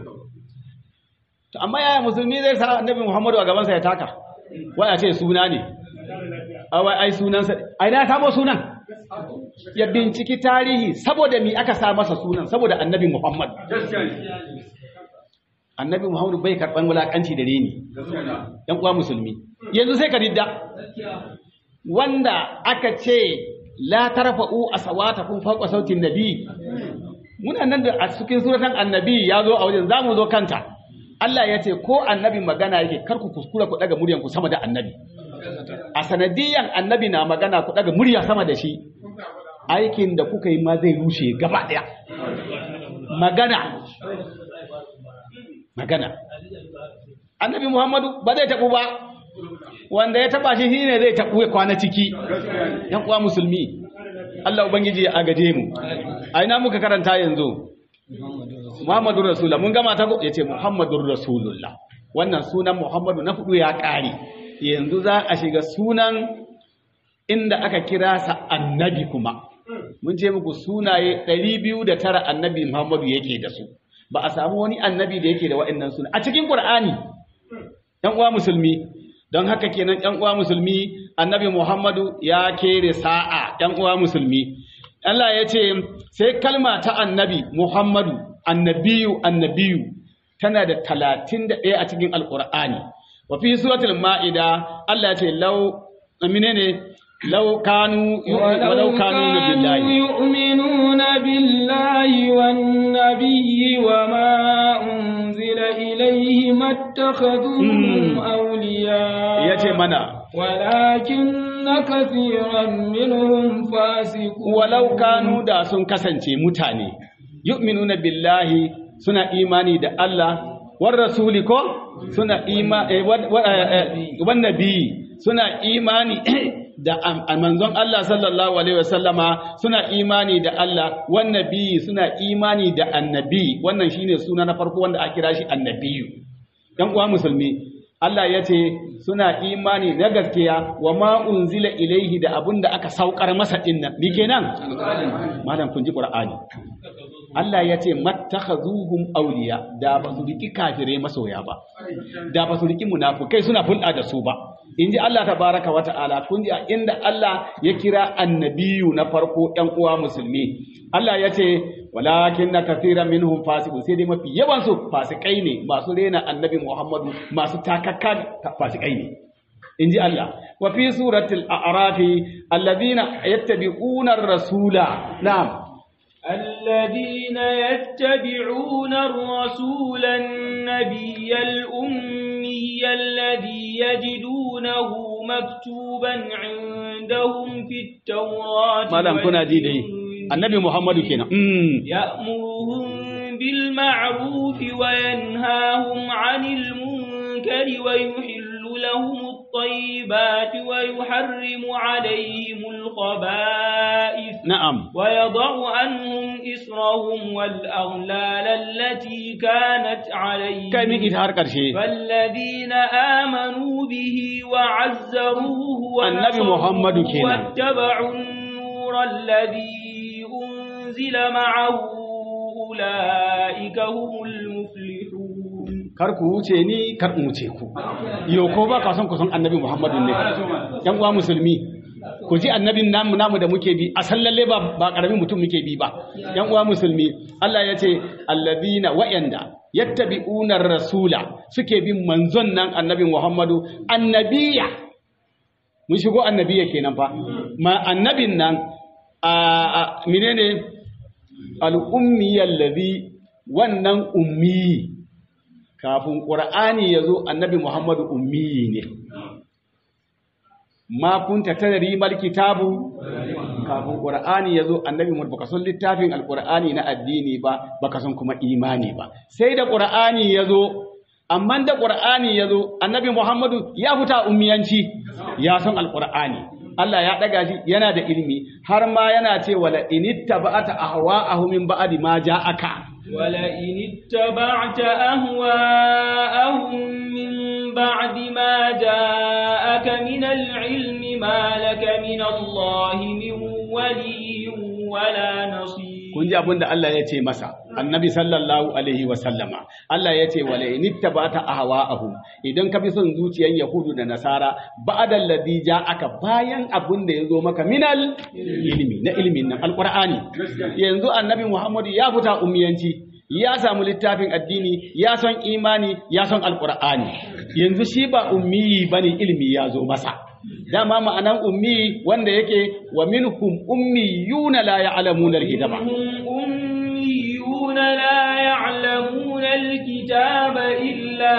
to amma yaya musulmi zai sa annabi muhammadu a gabansa ya taka wai a ce suna ne awai ai sunansa ai na samo sunan ya binciki tarihi saboda mi aka sa masa sunan saboda annabi Muhammad annabi Muhammad bai karban wulakanci da reni yan uwa musulmi yanzu sai ka ridda wanda aka ce la tarfa'u asawatakum fawqa sautin nabi muna nan da a cikin suratan annabi ya zo a wajen zamu zo kanta Allah ya ce ko annabi magana yake kar ku kuskura ku daga muryanku sama da annabi a sanadiyan annabi na magana ku daga murya sama da shi aikin da kuka yi ma zai rushe gaba daya magana magana annabi muhammadu ba zai tabu ba wanda ya taba shi shine zai tabu ya kwana ciki yan uwa musulmi Allah ubangiji ya agaje mu a ina muka karanta yanzu Muhammadur Rasulullah mun gama ta yace Muhammadur Rasulullah wannan sunan Muhammadu na fudu ya kare yanzu za a shiga sunan inda aka kira sa annabi kuma mun ce muku sunaye 209 annabi Muhammadu yake da su ba a samu wani annabi da yake da wa'annan suna a cikin Qur'ani ɗan uwa musulmi don haka kenan ɗan uwa musulmi annabi Muhammadu ya kere sa'a ɗan uwa musulmi Allah ya ce sai kalma ta annabi Muhammadu annabiyu annabiyu tana da talatin da ɗaya a cikin alƙur'ani wa fi suratul ma'ida Allah ya ce law menene law kanu walau kanu billahi يؤمنون بالله والنبي وما أنزل إليه ما اتخذوهم أولياء yace mana ولكن كثيرا منهم فاسقون walau kanu da sun kasance mutane yu'minuna billahi suna imani da Allah war rasuli ko suna ima eh, wa- wa- eh, eh, wan nabi suna imani da am- a manzon Allah sallallahu alaihi wasallama suna imani da Allah wan nabi suna imani da annabi wannan shine suna na farko wanda aka kira shi annabiyu dan uwa musulmi Allah ya ce suna imani na gaskiya wa ma unzila ilaihi da abun da aka saukar masa dinnan me kenan malam kun ji qur'ani Allah ya ce mattakhazuhum awliya da ba su riki kafirai masoya ba da ba su riki munafukai suna fulɗa da su ba inji Allah tabaraka wa ta'ala kun ji a inda Allah ya kira annabiyu na farko ɗan uwa musulmi Allah ya ce walakin na kafiran minhum fasiqun sai dai mafi yawan su fasikai ne masu rena annabi Muhammadu masu takakka fasikai ne inji Allah wa fi suratul a'rafi alladhina yattabi'una ar-rasula na'am الذين يتبعون الرسول النبي الأمي الذي يجدونه مكتوبا عندهم في التوراة malam kuna ji dai والإنجيل annabi Muhammadu kenan mm. يأمرهم بالمعروف وينهاهم عن المنكر ويحل لهم الطيبات ويحرم عليهم الخبائث na'am ويضع عنهم إسرهم والأغلال التي كانت عليهم kai miki har karshe فالذين آمنوا به وعزروه النبي محمد ونصروه كنا. واتبعوا النور الذي أنزل معه أولئك هم المفلحون kar ku wuce ni kar in wuce ku yo ko ba ka son ku san annabi Muhammadu ne yan uwa musulmi ku ji annabin namu namu da muke bi a sallalle ba ba karamin mutum muke bi ba yan uwa musulmi Allah ya ce alladina wa'anda yattabi'una rasula suke bin manzon nan annabi Muhammadu annabiya mun shigo annabiya kenan fa ma annabin nan a a- menene al-ummi allazi wannan ummi kafin ƙur'ani ya zo annabi muhammadu ummi ne ma kunta tadri mal kitabu kafin ƙur'ani ya zo annabi muhammadu baka san littafin alƙur'ani na addini ba baka san kuma imani ba sai da ƙur'ani ya zo amma da ƙur'ani ya zo annabi muhammadu ya fita ummiyanci ya san alƙur'ani Allah ya ɗaga shi yana da ilimi har ma yana ce wala inittaba'ata ahwa'ahum min ba'di ma ja'aka ولئن اتبعت أهواءهم من بعد ما جاءك من العلم ما لك من الله من ولي ولا نصير kun ji abin da Allah ya ce masa annabi sallallahu alaihi wa sallama Allah ya ce wala inittabata ahwa'ahum idan ka bi son zuciyar yahudu da nasara ba'da alladhi ja'aka bayan abin da yazo maka minal ilmi na ilmin nan alqur'ani yanzu annabi Muhammad ya fita ummiyanci ya samu littafin addini ya son imani ya son alqur'ani yanzu shi ba ummi bane ilmi ya zo masa dama ma'anan ummi wanda yake wa minhum ummiyuna la ya'lamuna alkitaba هم أميون لا يعلمون الكتاب إلا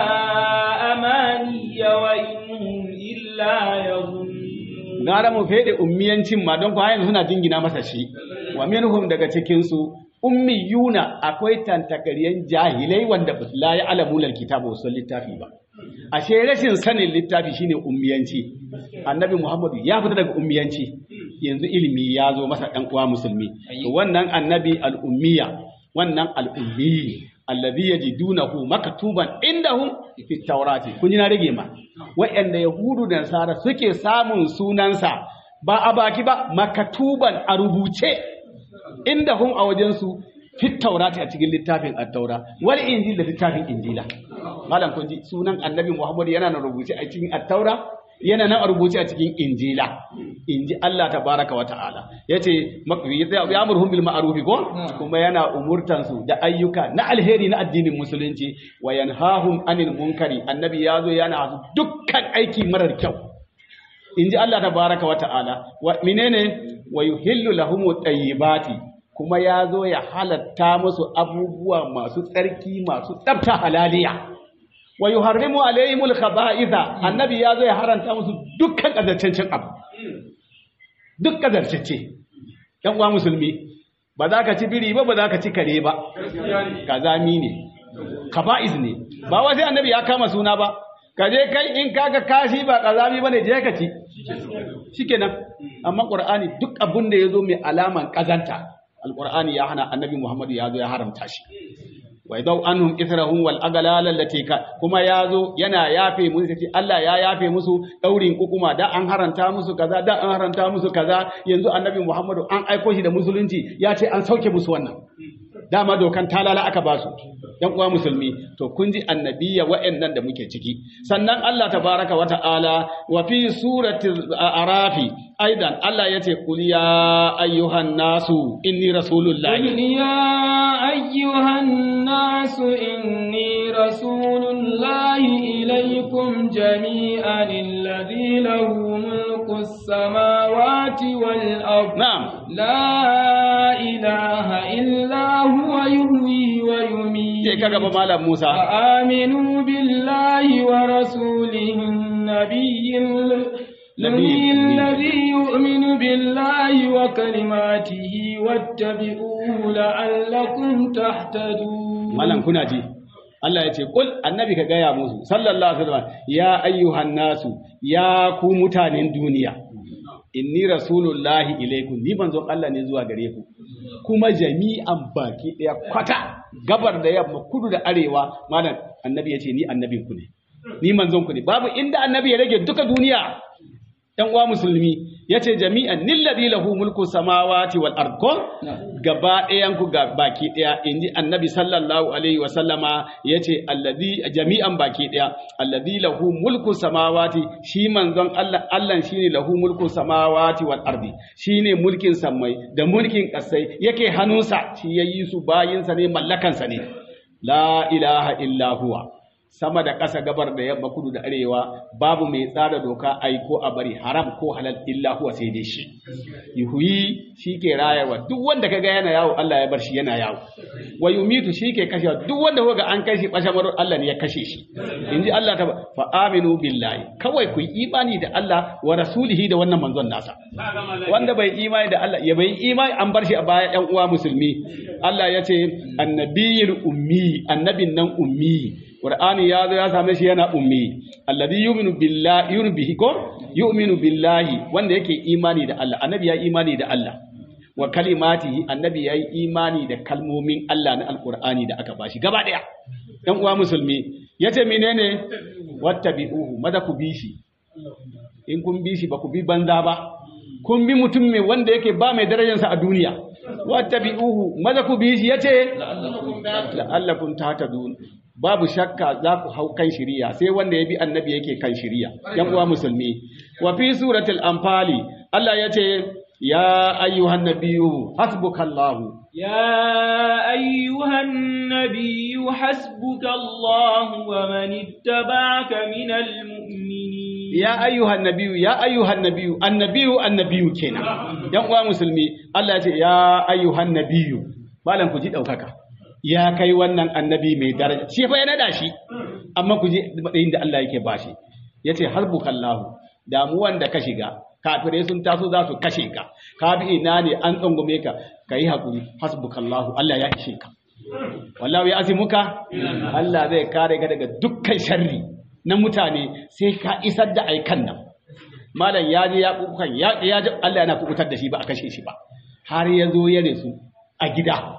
أماني وإن هم إلا يظنون gara mu fede ummiyancin ma don kwa yanzu suna jingina masa shi wa minhum daga cikin su ummiyuna akwai tantakariyan jahilai wanda ba su la ya'lamuna alkitaba wa sun littafi ba ashe rashin sanin littafi shine ummiyanci annabi muhammadu ya fita daga ummiyanci yanzu ilimi ya zo masa ɗan uwa musulmi to wannan annabi al'ummiya wannan al'ummi alladhi yajidunahu maktuban indahum fi tawrati kun ji na rage ma wa'anda yahudu da nasara suke samun sunansa ba a baki ba makatuban a rubuce indahum a wajensu fit taurati a cikin littafin at-taura wal injil da littafin injila malam kun ji sunan annabi muhammad yana na rubuce a cikin at-taura yana nan a rubuce a cikin injila inji Allah tabaraka wa ta'ala yace ya amurhum bil ma'ruf ko kuma yana umurtan su da ayyuka na alheri na addinin musulunci wa yanhahum anil munkari annabi yazo yana su dukkan aiki marar kyau inji Allah tabaraka wa ta'ala wa menene wa yuhillu lahum tayyibati kuma yazo ya halatta musu abubuwa masu tsarki masu tsafta halaliya wa yuharrimu alaihimul khaba'itha annabi yazo ya haranta musu dukkan kazancancin abu duk kazarcece yan uwa musulmi ba za ka ci biri ba ba za ka ci kare ba kazami ne kaba'iz ne ba wai sai annabi ya kama suna ba ka je kai in kaga kashi ba kazami bane je ka ci shikenan amma qur'ani duk abun da yazo mai alaman kazanta alqur'ani ya hana annabi muhammadu ya zo ya haramta shi wa idau anhum ithrahum wal aghlal allati ka kuma yazo yana yafe musu sai Allah ya yafe musu daurin kukuma da an haranta musu kaza da an haranta musu kaza yanzu annabi Muhammadu an aiko shi da musulunci ya ce an sauke musu wannan dama dokan talala aka basu yan uwa musulmi to kun ji annabiya wa'annan da muke ciki sannan Allah tabaraka wa ta'ala wa fi surati arafi aidan Allah yace qul ya ayyuhan nasu inni rasulullahi قل يا أيها الناس إني رسول الله إليكم جميعا الذي له ملك السماوات والأرض na'am لا إله إلا هو يحيي ويميت sai kaga ba malam Musa فآمنوا بالله ورسوله النبي ال- النبي الذي يؤمن بالله وكلماته واتبعوه لعلكم تهتدون malam kuna ji Allah ya ce kul annabi ka gaya musu sallallahu alaihi wasallam ya ayyuhan nasu ya ku mutanen duniya inni rasulullahi ilaikum ni manzon Allah ne zuwa gare ku kuma jami'an baki daya kwata gabar da yamma kudu da arewa malam annabi ya ce ni annabin ku ne ni manzon ku ne babu inda annabi ya rage duka duniya ‘yan uwa musulmi ya ce jami'an nilladi lahu mulku samawati wal arko gaba ɗayan ku ga baki ɗaya in ji annabi sallallahu alaihi wa sallama ya ce jami'an baki ɗaya alladhi lahu mulku samawati shi manzon Allah Allah shine lahu mulku samawati wal ardi shine mulkin sammai da mulkin ƙasai yake hannunsa shi yayi su bayinsa ne mallakansa ne la ilaha illa huwa sama da ƙasa gabar da yamma kudu da arewa babu mai tsara doka ai ko a bari haram ko halal illa huwa sai dai shi yuhuyi shi ke rayarwa duk wanda kaga yana yawo Allah ya bar shi yana yawo wa yumitu shi ke kashewa duk wanda kaga an kashe bashamar Allah ne ya kashe shi inji Allah ta fa aminu billahi kawai ku yi imani da Allah wa rasulihi da wannan manzon nasa wanda bai imani da Allah ya bai imani an bar shi a baya ƴan uwa musulmi Allah ya ce annabiyul ummi annabin nan ummi Qur'ani ya zo ya same shi yana ummi alladhi yu'minu billahi yu'minu bihi ko yu'minu billahi wanda yake imani da Allah annabi ya imani da Allah wa kalimatihi annabi ya yi imani da kalmomin Allah na alqur'ani da aka bashi gaba daya dan uwa musulmi yace menene wattabi'uhu maza ku bi shi in kun bi shi ba ku bi banza ba kun bi mutum mai wanda yake ba mai darajarsa a duniya wattabi'uhu maza ku bi shi yace la'allakum tahtadun babu shakka za ku hau kan shiriya sai wanda ya bi annabi yake kan shiriya yan uwa musulmi wa fi suratul anfali Allah ya ce ya ayyuhan nabiyyu hasbukallahu يا أيها النبي حسبك الله ومن اتبعك من المؤمنين ya ayyuhan nabiyyu ya ayyuhan nabiyyu annabiyyu annabiyyu kenan yan uwa musulmi Allah ya ce ya ayyuhan nabiyyu malam ku ji daukaka ya kai wannan annabi mai daraja shi fa ya nada shi amma ku ji matsayin da Allah yake bashi yace harbukallahu damuwan da ka shiga kafirai sun taso za su kashe ka ka bi ina ne an tsangume ka kai hakuri hasbukallahu Allah ya ishe ka wallahu ya azimuka Allah zai kare ka daga dukkan sharri na mutane sai ka isar da aikan nan malam ya je ya kukan ya ya Allah yana kukutar da shi ba a kashe shi ba har ya zo ya resu a gida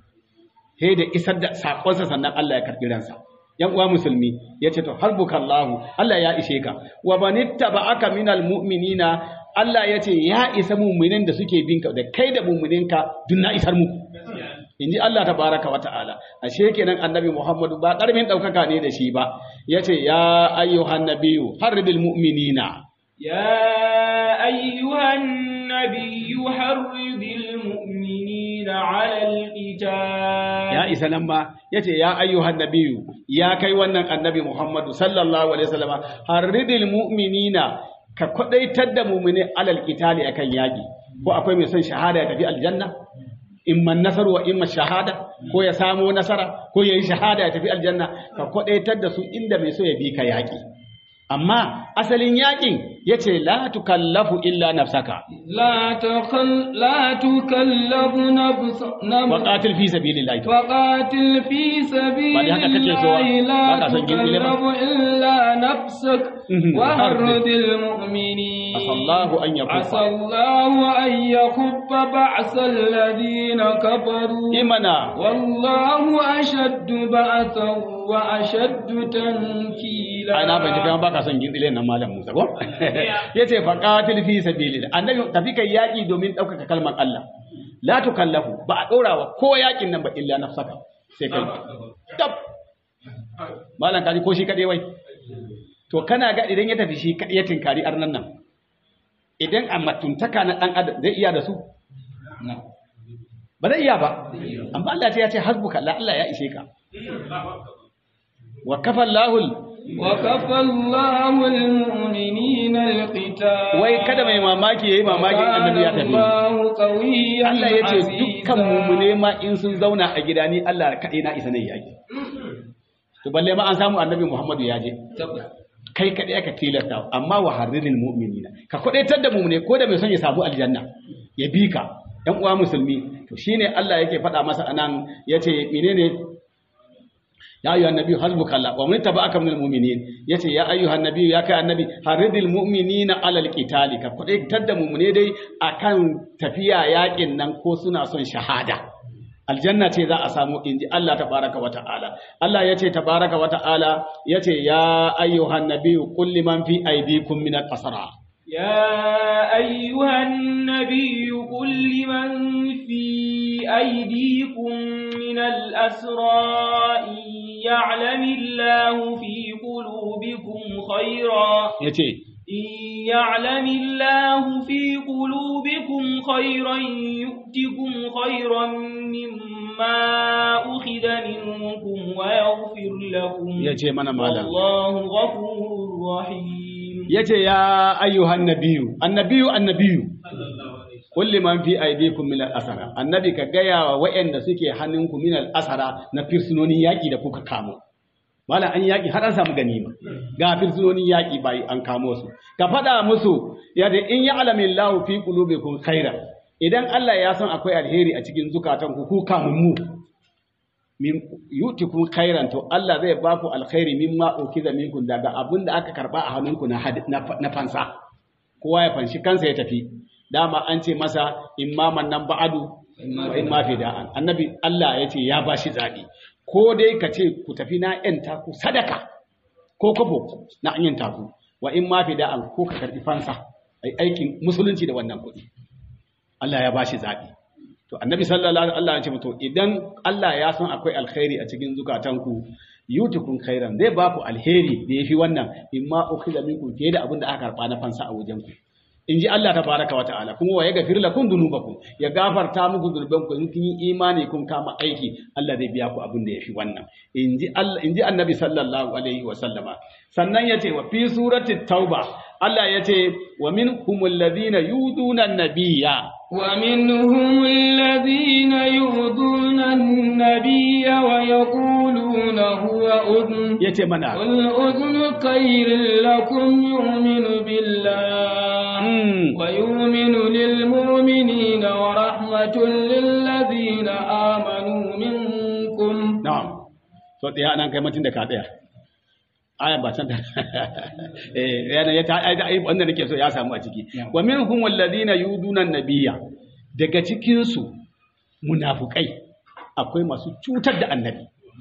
sai da isar da sakonsa sannan Allah ya karɓi ransa yan uwa musulmi ya ce to harbukallahu Allah ya ishe ka wa manittaba'aka minal mu'minina Allah ya ce ya isa mu'minin da suke bin ka da kai da mu'mininka duk na isar muku inji Allah tabaraka wa ta'ala ashe kenan annabi Muhammadu ba karamin daukaka ne da shi ba yace ya ayyuhan nabiyyu harbil mu'minina يا أيها النبي حرض المؤمنين على القتال ya isa nan ma yace ya ayyuhan nabiyyu ya kai wannan annabi Muhammadu sallallahu alaihi wasallama harridil mu'minina ka kwadaitar da mu'mini alal qitali akan yaki ko akwai mai son shahada ya tafi aljanna imma nasaru wa imma shahada ko ya samu nasara ko yayi shahada ya tafi aljanna ka kwadaitar da su inda mai so ya bi ka yaki amma asalin yakin yace la tukallafu illa nafsaka لا تخل لا تكلف نفس نفس waqatil fi sabilillahi فقاتل في سبيل Ba dai haka kake so ba? الله Ba لا ka son gindile ba? تكلف إلا نفسك Mhm. وحرد المؤمنين عسى الله أن يكف. عسى الله أن يكف بعث الذين كفروا imana والله أشد بعثا وأشد تنكيلا ai na fahimci kai baka son gindile nan malam Musa ko yace fa qatil fi sabilillah annabi tafi kai yaki domin daukaka kalmar Allah la tukallafu ba a dora wa ko yakin nan ba illa nafsaka sai kai tab malam kaji ko shi kade wai to kana ga idan ya tafi shi kade ya tinkari arnan nan idan a matuntaka na dan adam zai iya da su ba zai iya ba amma Allah ya ce hasbuka la Allah ya ishe ka wa kafa Allahul وكفى الله المؤمنين القتال wai kada mai mamaki yayi mamakin annabi ya tafi الله قويا Allah ya ce عزيزا. dukkan mumune ma in sun zauna a gida ni Allah kaɗai na isa ne yaki to balle ma an samu annabi Muhammadu ya je kai kaɗai aka tilasta amma wa harridil mu'minina ka kwadaitar da mumune ko da mai son ya samu aljanna ya bi ka ɗan uwa musulmi to shine Allah yake faɗa masa anan yace menene ya ayyuhan nabi hasbuka Allah wa man tabaka minal mu'minin yace ya ayyuhan nabi ya kai annabi haridil mu'minina alal qitali ka kudaitar da mu'mine dai akan tafiya yakin nan ko suna son shahada aljanna ce za a samu inji Allah tabaraka wa ta'ala Allah yace tabaraka wa ta'ala yace ya ayyuhan nabi qul liman fi aydikum minal asra يا أيها النبي قل لمن في أيديكم من الأسرى إن يعلم الله في قلوبكم خيرا yace إن يعلم الله في قلوبكم خيرا يؤتكم خيرا مما أخذ منكم ويغفر لكم yace mana malam والله غفور رحيم yace ya ayyuhan nabiyyu annabiyu annabiyu kulli man fi aydikum min al-asara annabi ka gaya wa wa'anda suke hannunku min al-asara na firsinonin yaki da kuka kamo malam an yaki har an samu ganima ga firsinonin yaki bai an kamo su ka faɗa musu yadda in ya alamin lahu fi qulubikum khaira idan Allah ya san akwai alheri a cikin zukatanku ku kamun mu min yutikum khairan to Allah zai ba ku alkhairi mimma ukiza minkum daga abin da aka karba a hannunku na had- na fa- na fansa kowa ya fanshi kansa ya tafi dama an ce masa immaman nan ba'adu wa imma fida'an annabi Allah ya ce ya bashi zabi ko dai ka ce ku tafi na yanta ku sadaka ko kwabo na an yanta ku wa imma fida'an ko ka karbi fansa ai aikin musulunci da wannan kuɗi Allah ya bashi zabi to annabi sallallahu alaihi wasallam ya ce to idan Allah ya san akwai alkhairi a cikin zukatanku yutukum khairan zai ba ku alheri da yafi wannan imma ukhiza minkum fiye da abin da aka karba na fansa a wajen ku in ji Allah tabaraka wa ta'ala kuma wa yaghfir lakum dhunubakum ya gafarta muku dhunubanku in kun yi imani kun kama aiki Allah zai biya ku abin da yafi wannan in ji Allah in ji annabi sallallahu alaihi wa sallama sannan yace wa fi surati tauba Allah yace wa minhumul ladina yuduna an-nabiyya ومنهم الذين يؤذون النبي ويقولون هو أذن yace mana قل أذن خير لكم يؤمن بالله Mm. ويؤمن للمؤمنين ورحمة للذين آمنوا منكم Na'am. So ɗaya nan kai mutum da ka ɗaya. Ayan ba can da. Eh yana ya ta ai ai wanda nake so ya samu a ciki. Wa minhum alladhina yuduna an-nabiyya. Daga cikin su munafukai akwai masu cutar da annabi.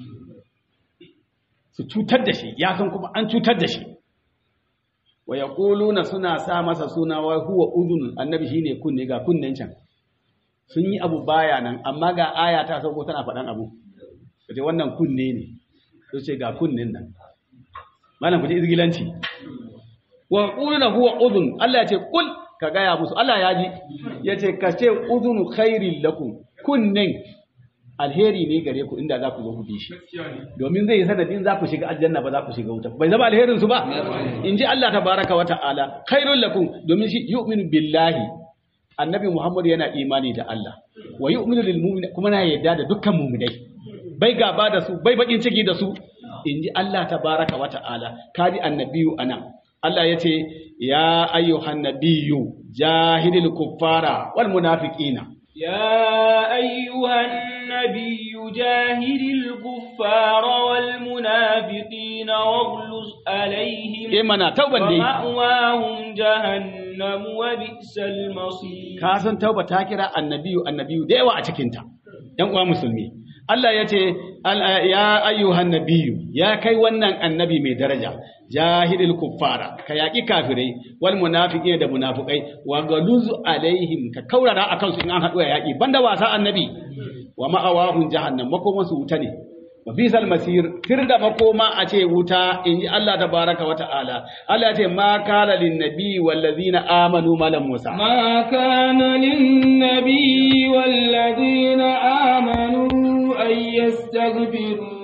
Su cutar da shi, ya san kuma an cutar da shi. Wa yaquluna suna sa masa suna wa huwa udhun annabi shine kunne ga kunnen can. Sun yi abu baya nan amma ga aya ta sauko tana faɗan abu. kace wannan kunne ne to ce ga kunnen nan malam ku ji izgilanci wa qulna huwa udhun Allah ya ce kul ka gaya musu Allah ya ji ya ce ka ce udhunu khairil lakum kunnen alheri ne gare ku inda za ku zo ku bi shi domin zai yi sanadin za ku shiga aljanna ba za ku shiga wuta bai zama alherin su ba in ji Allah tabaraka wa ta'ala khairul lakum domin shi yu'minu billahi annabi Muhammad yana imani da Allah wa yu'minu lil mu'min kuma na yarda da dukkan mu'minai bai gaba da su bai bakin ciki da su in ji Allah tabaraka wa ta'ala kaji annabiyu anan Allah ya ce ya ayyuhan nabiyyu jahidil kuffara wal munafiqina يا أيها النبي جاهد الكفار والمنافقين واغلظ عليهم eh mana tauban dai ومأواهم جهنم وبئس المصير ka san tauba ta kira annabiyu annabiyu da yawa a cikinta ‘yan uwa musulmi Allah ya ce al- ya ayyuhan nabiyu ya kai wannan annabi mai daraja jahilil kuffara ka yaƙi kafirai wal munafiqin da munafikai wa galuzu alaihim ka kaurara akan su in an haɗu a yaƙi banda wasa annabi wa ma'awahum jahannam makoman su wuta ne wa bisal masir tir da makoma a ce wuta in ji Allah tabaraka wa ta'ala Allah ya ce ma kala lin nabi wal ladina amanu malam musa ما كان للنبي والذين آمنوا أن يستغفروا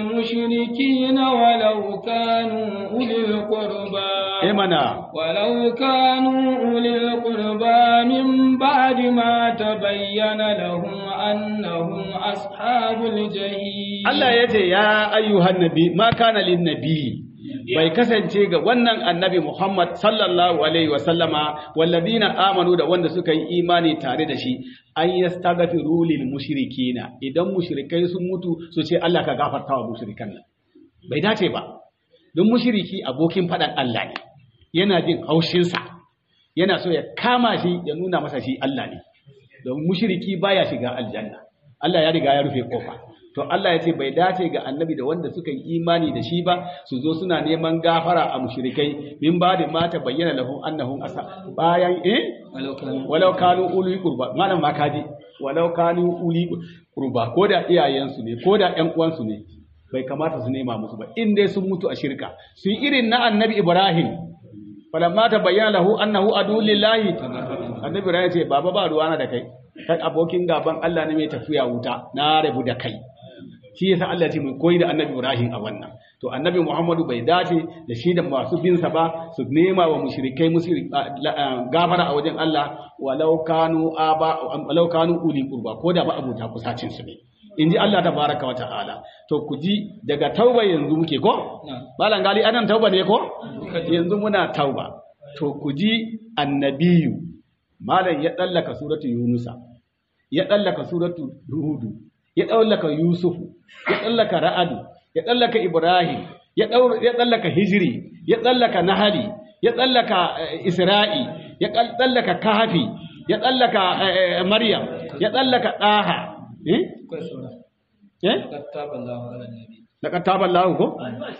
للمشركين ولو كانوا أولي القربى eh mana ولو كانوا أولي القربى من بعد ما تبين لهم أنهم أصحاب الجحيم Allah ya ce ya ayyuhan nabi ma kana lin nabi bai kasance ga wannan annabi Muhammad sallallahu alaihi wa sallama walladina amanu da wanda suka yi imani tare da shi an yastaghfiru lil mushrikina idan mushrikai sun mutu su ce Allah ka gafarta wa mushrikan nan bai dace ba don mushriki abokin faɗan Allah ne yana jin haushinsa yana so ya kama shi ya nuna masa shi Allah ne don mushriki baya shiga aljanna Allah ya riga ya rufe kofa to Allah ya ce bai dace ga annabi da wanda suka yi imani da shi ba su zo suna neman gafara a mushrikai min ba da mata bayyana lahum annahum asa bayan eh ولو كانوا walau kanu uli qurba malam ma kaji walau kanu uli qurba ko da iyayensu ne ko da ƴan uwansu ne bai kamata su nema musu ba in dai sun mutu a shirka su yi irin na annabi Ibrahim falamma ta bayyana lahu annahu adu lillahi annabi Ibrahim ya ce baba ba ruwana da kai kai abokin gaban Allah ne mai tafiya wuta na rabu da kai shi yasa Allah ya ce mu koyi da annabi Ibrahim a wannan to annabi Muhammadu bai dace da shi da masu bin sa ba su nema wa mushrikai mushrik gafara a wajen Allah walau kanu aba walau kanu uli qurba ko da ba abuta kusacin su ne inji Allah tabaraka wa ta'ala to ku ji daga tauba yanzu muke ko malam gali anan tauba ne ko yanzu muna tauba to ku ji annabiyu malam ya dallaka suratu yunusa ya dallaka suratu hudu ya dallaka yusufu ya dallaka ra'adu ya dallaka ibrahim ya daur ya dallaka hijri ya dallaka nahali ya dallaka eh, isra'i ya kal- dallaka kahfi ya dallaka eh, eh, maryam ya dallaka daha eh akwai sura eh qad taba Allahu ala nabi laqad taba Allahu ko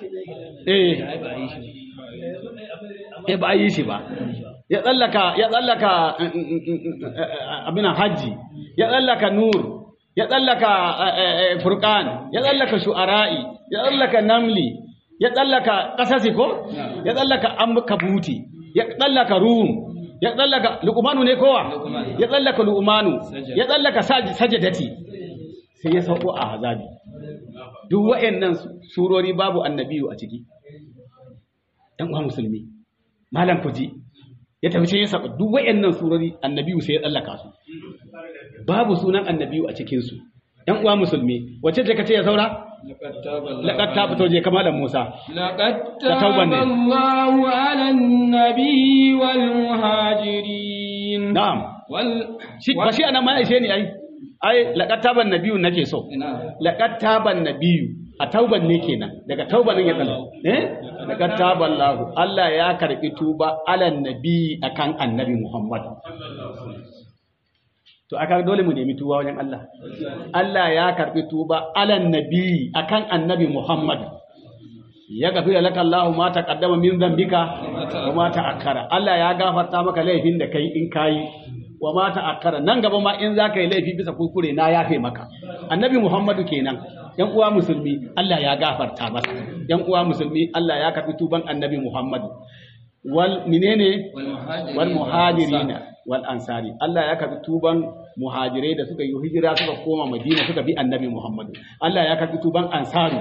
eh ai ba yi shi eh ba a yi shi ba ya tsallaka ya tsallaka abin hajji ya tsallaka nur ya tsallaka furqan ya tsallaka shu'ara'i ya tsallaka namli ya tsallaka qasasi ko ya tsallaka amkabuti ya tsallaka rum ya tsallaka luqmanu ne kowa Luqman. ya tsallaka luqmanu Sajada. ya tsallaka saj- sajadati sai ya sauko a azabi duk wa'annan surori babu annabiyu a ciki ɗan uwa musulmi malam kuji ya tafi cikin sa duk wayannan surori annabiyu sai ya tsallaka su babu sunan annabiyu a cikin su ɗan uwa musulmi wace ce kace ya saura laqad taba Allahu laqad ta fito je kamalan Musa لقد Da تاب tauban ne. الله على النبي والمهاجرين na'am وال shi ba shi anan ma ishe ni ai ai laqad taban nabiyyu nake so ina laqad taban nabiyyu a tauban ne kenan daga tauban ne ya tsalla eh laqad taban lahu Allah ya karbi tuba alan nabi akan annabi Muhammad to aka dole mu nemi tuba wajen Allah Allah ya karbi tuba alan nabi akan annabi Muhammad ya gafira laka Allahu ma taqaddama min dhanbika wa ma ta'akkara Allah ya gafarta maka laifin da kai in kai wa ma ta'akkara nan gaba ma in zaka yi laifi bisa kuskure na yafe maka annabi Muhammadu kenan yan uwa musulmi Allah ya gafarta masa yan uwa musulmi Allah ya karbi tuban annabi Muhammadu wal menene والمهاجرين wal muhajirina wal ansari Allah ya karbi tuban muhajirai da suka yi hijira suka koma Madina suka bi Annabi Muhammadu Allah ya karbi tuban ansari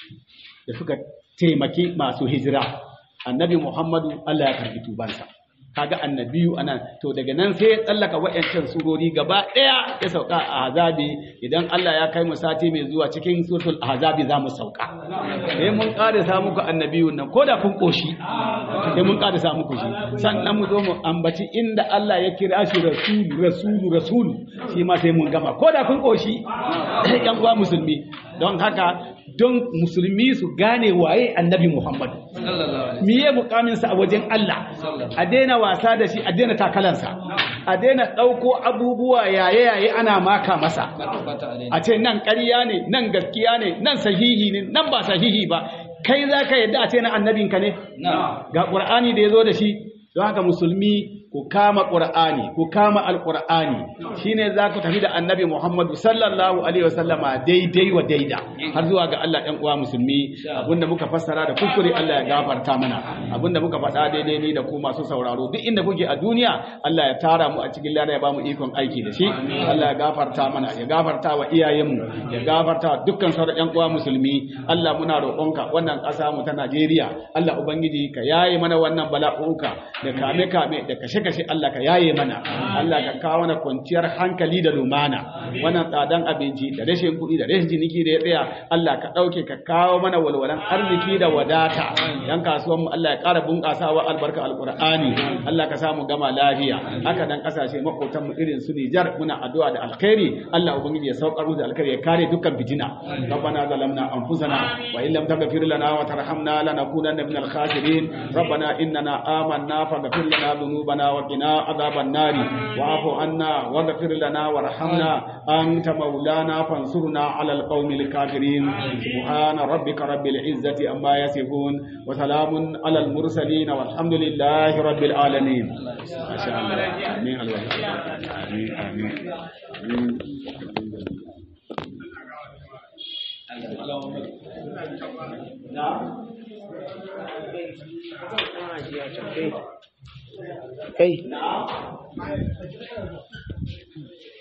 da suka taimaki masu hijira Annabi Muhammadu Allah ya karbi tubansa kaga annabiyu anan to daga nan sai ya tsallaka wa'ancan surori gaba daya ya sauka a azabi idan Allah ya kai mu sati mai zuwa cikin suratul azabi za mu sauka sai mun ƙarisa muku annabiyun nan ko da kun koshi sai mun ƙarisa muku shi sannan mu zo mu ambaci inda Allah ya kira shi rasulu rasulu rasulu shi ma sai mun gama ko da kun koshi yan uwa musulmi don haka don musulmi su gane waye annabi Muhammad صلى الله عليه miye mukaminsa a wajen Allah a daina wasa da shi a daina takalansa a daina ɗauko abubuwa yaye-yaye ana maka masa وسلم عليه a ce nan ƙarya ne nan gaskiya ne nan sahihi ne nan ba sahihi ba kai za ka yadda a ce na annabinka ne نعم ga ƙur'ani da ya zo da shi don haka musulmi ku kama ƙur'ani ku kama alƙur'ani shine za ku tafi da annabi muhammadu sallallahu alaihi wasallama daidai wa daida har zuwa ga allah ɗan uwa musulmi abinda muka fassara da kuskure allah ya gafarta mana abinda muka faɗa daidai ni da ku masu sauraro duk inda kuke a duniya allah ya tara mu a cikin lada ya ba mu ikon aiki da shi allah ya gafarta mana ya gafarta wa iyayenmu ya gafarta wa dukkan sauran ƴan uwa musulmi allah muna roƙonka wannan ƙasa mu ta najeriya allah ubangiji ka yaye mana wannan bala'uka da kame-kame da kashe-kashe Allah ka yaye mana Allah ka kawo mana kwanciyar hankali da lumana wannan tsadan abinci da rashin kuɗi da rashin jiniki da ya tsaya Allah ka ɗauke ka kawo mana walwalan arziki da wadata yan kasuwanmu Allah ya ƙara bunƙasawa albarka alƙur'ani Allah ka samu gama lafiya haka dan ƙasashe maƙotan mu irin su Nijar muna addu'a da alkhairi Allah ubangiji ya saukar mu da alkhairi ya kare dukkan fitina ربنا ظلمنا أنفسنا وإن لم تغفر لنا وترحمنا لنكونن من الخاسرين ربنا إننا آمنا فاغفر لنا ذنوبنا وقنا عذاب النار واعف عنا واغفر لنا وارحمنا أنت مولانا فانصرنا على القوم الكافرين سبحان ربك رب العزة أما يصفون وسلام على المرسلين والحمد لله رب العالمين ما شاء الله آمين آمين آمين آمين kai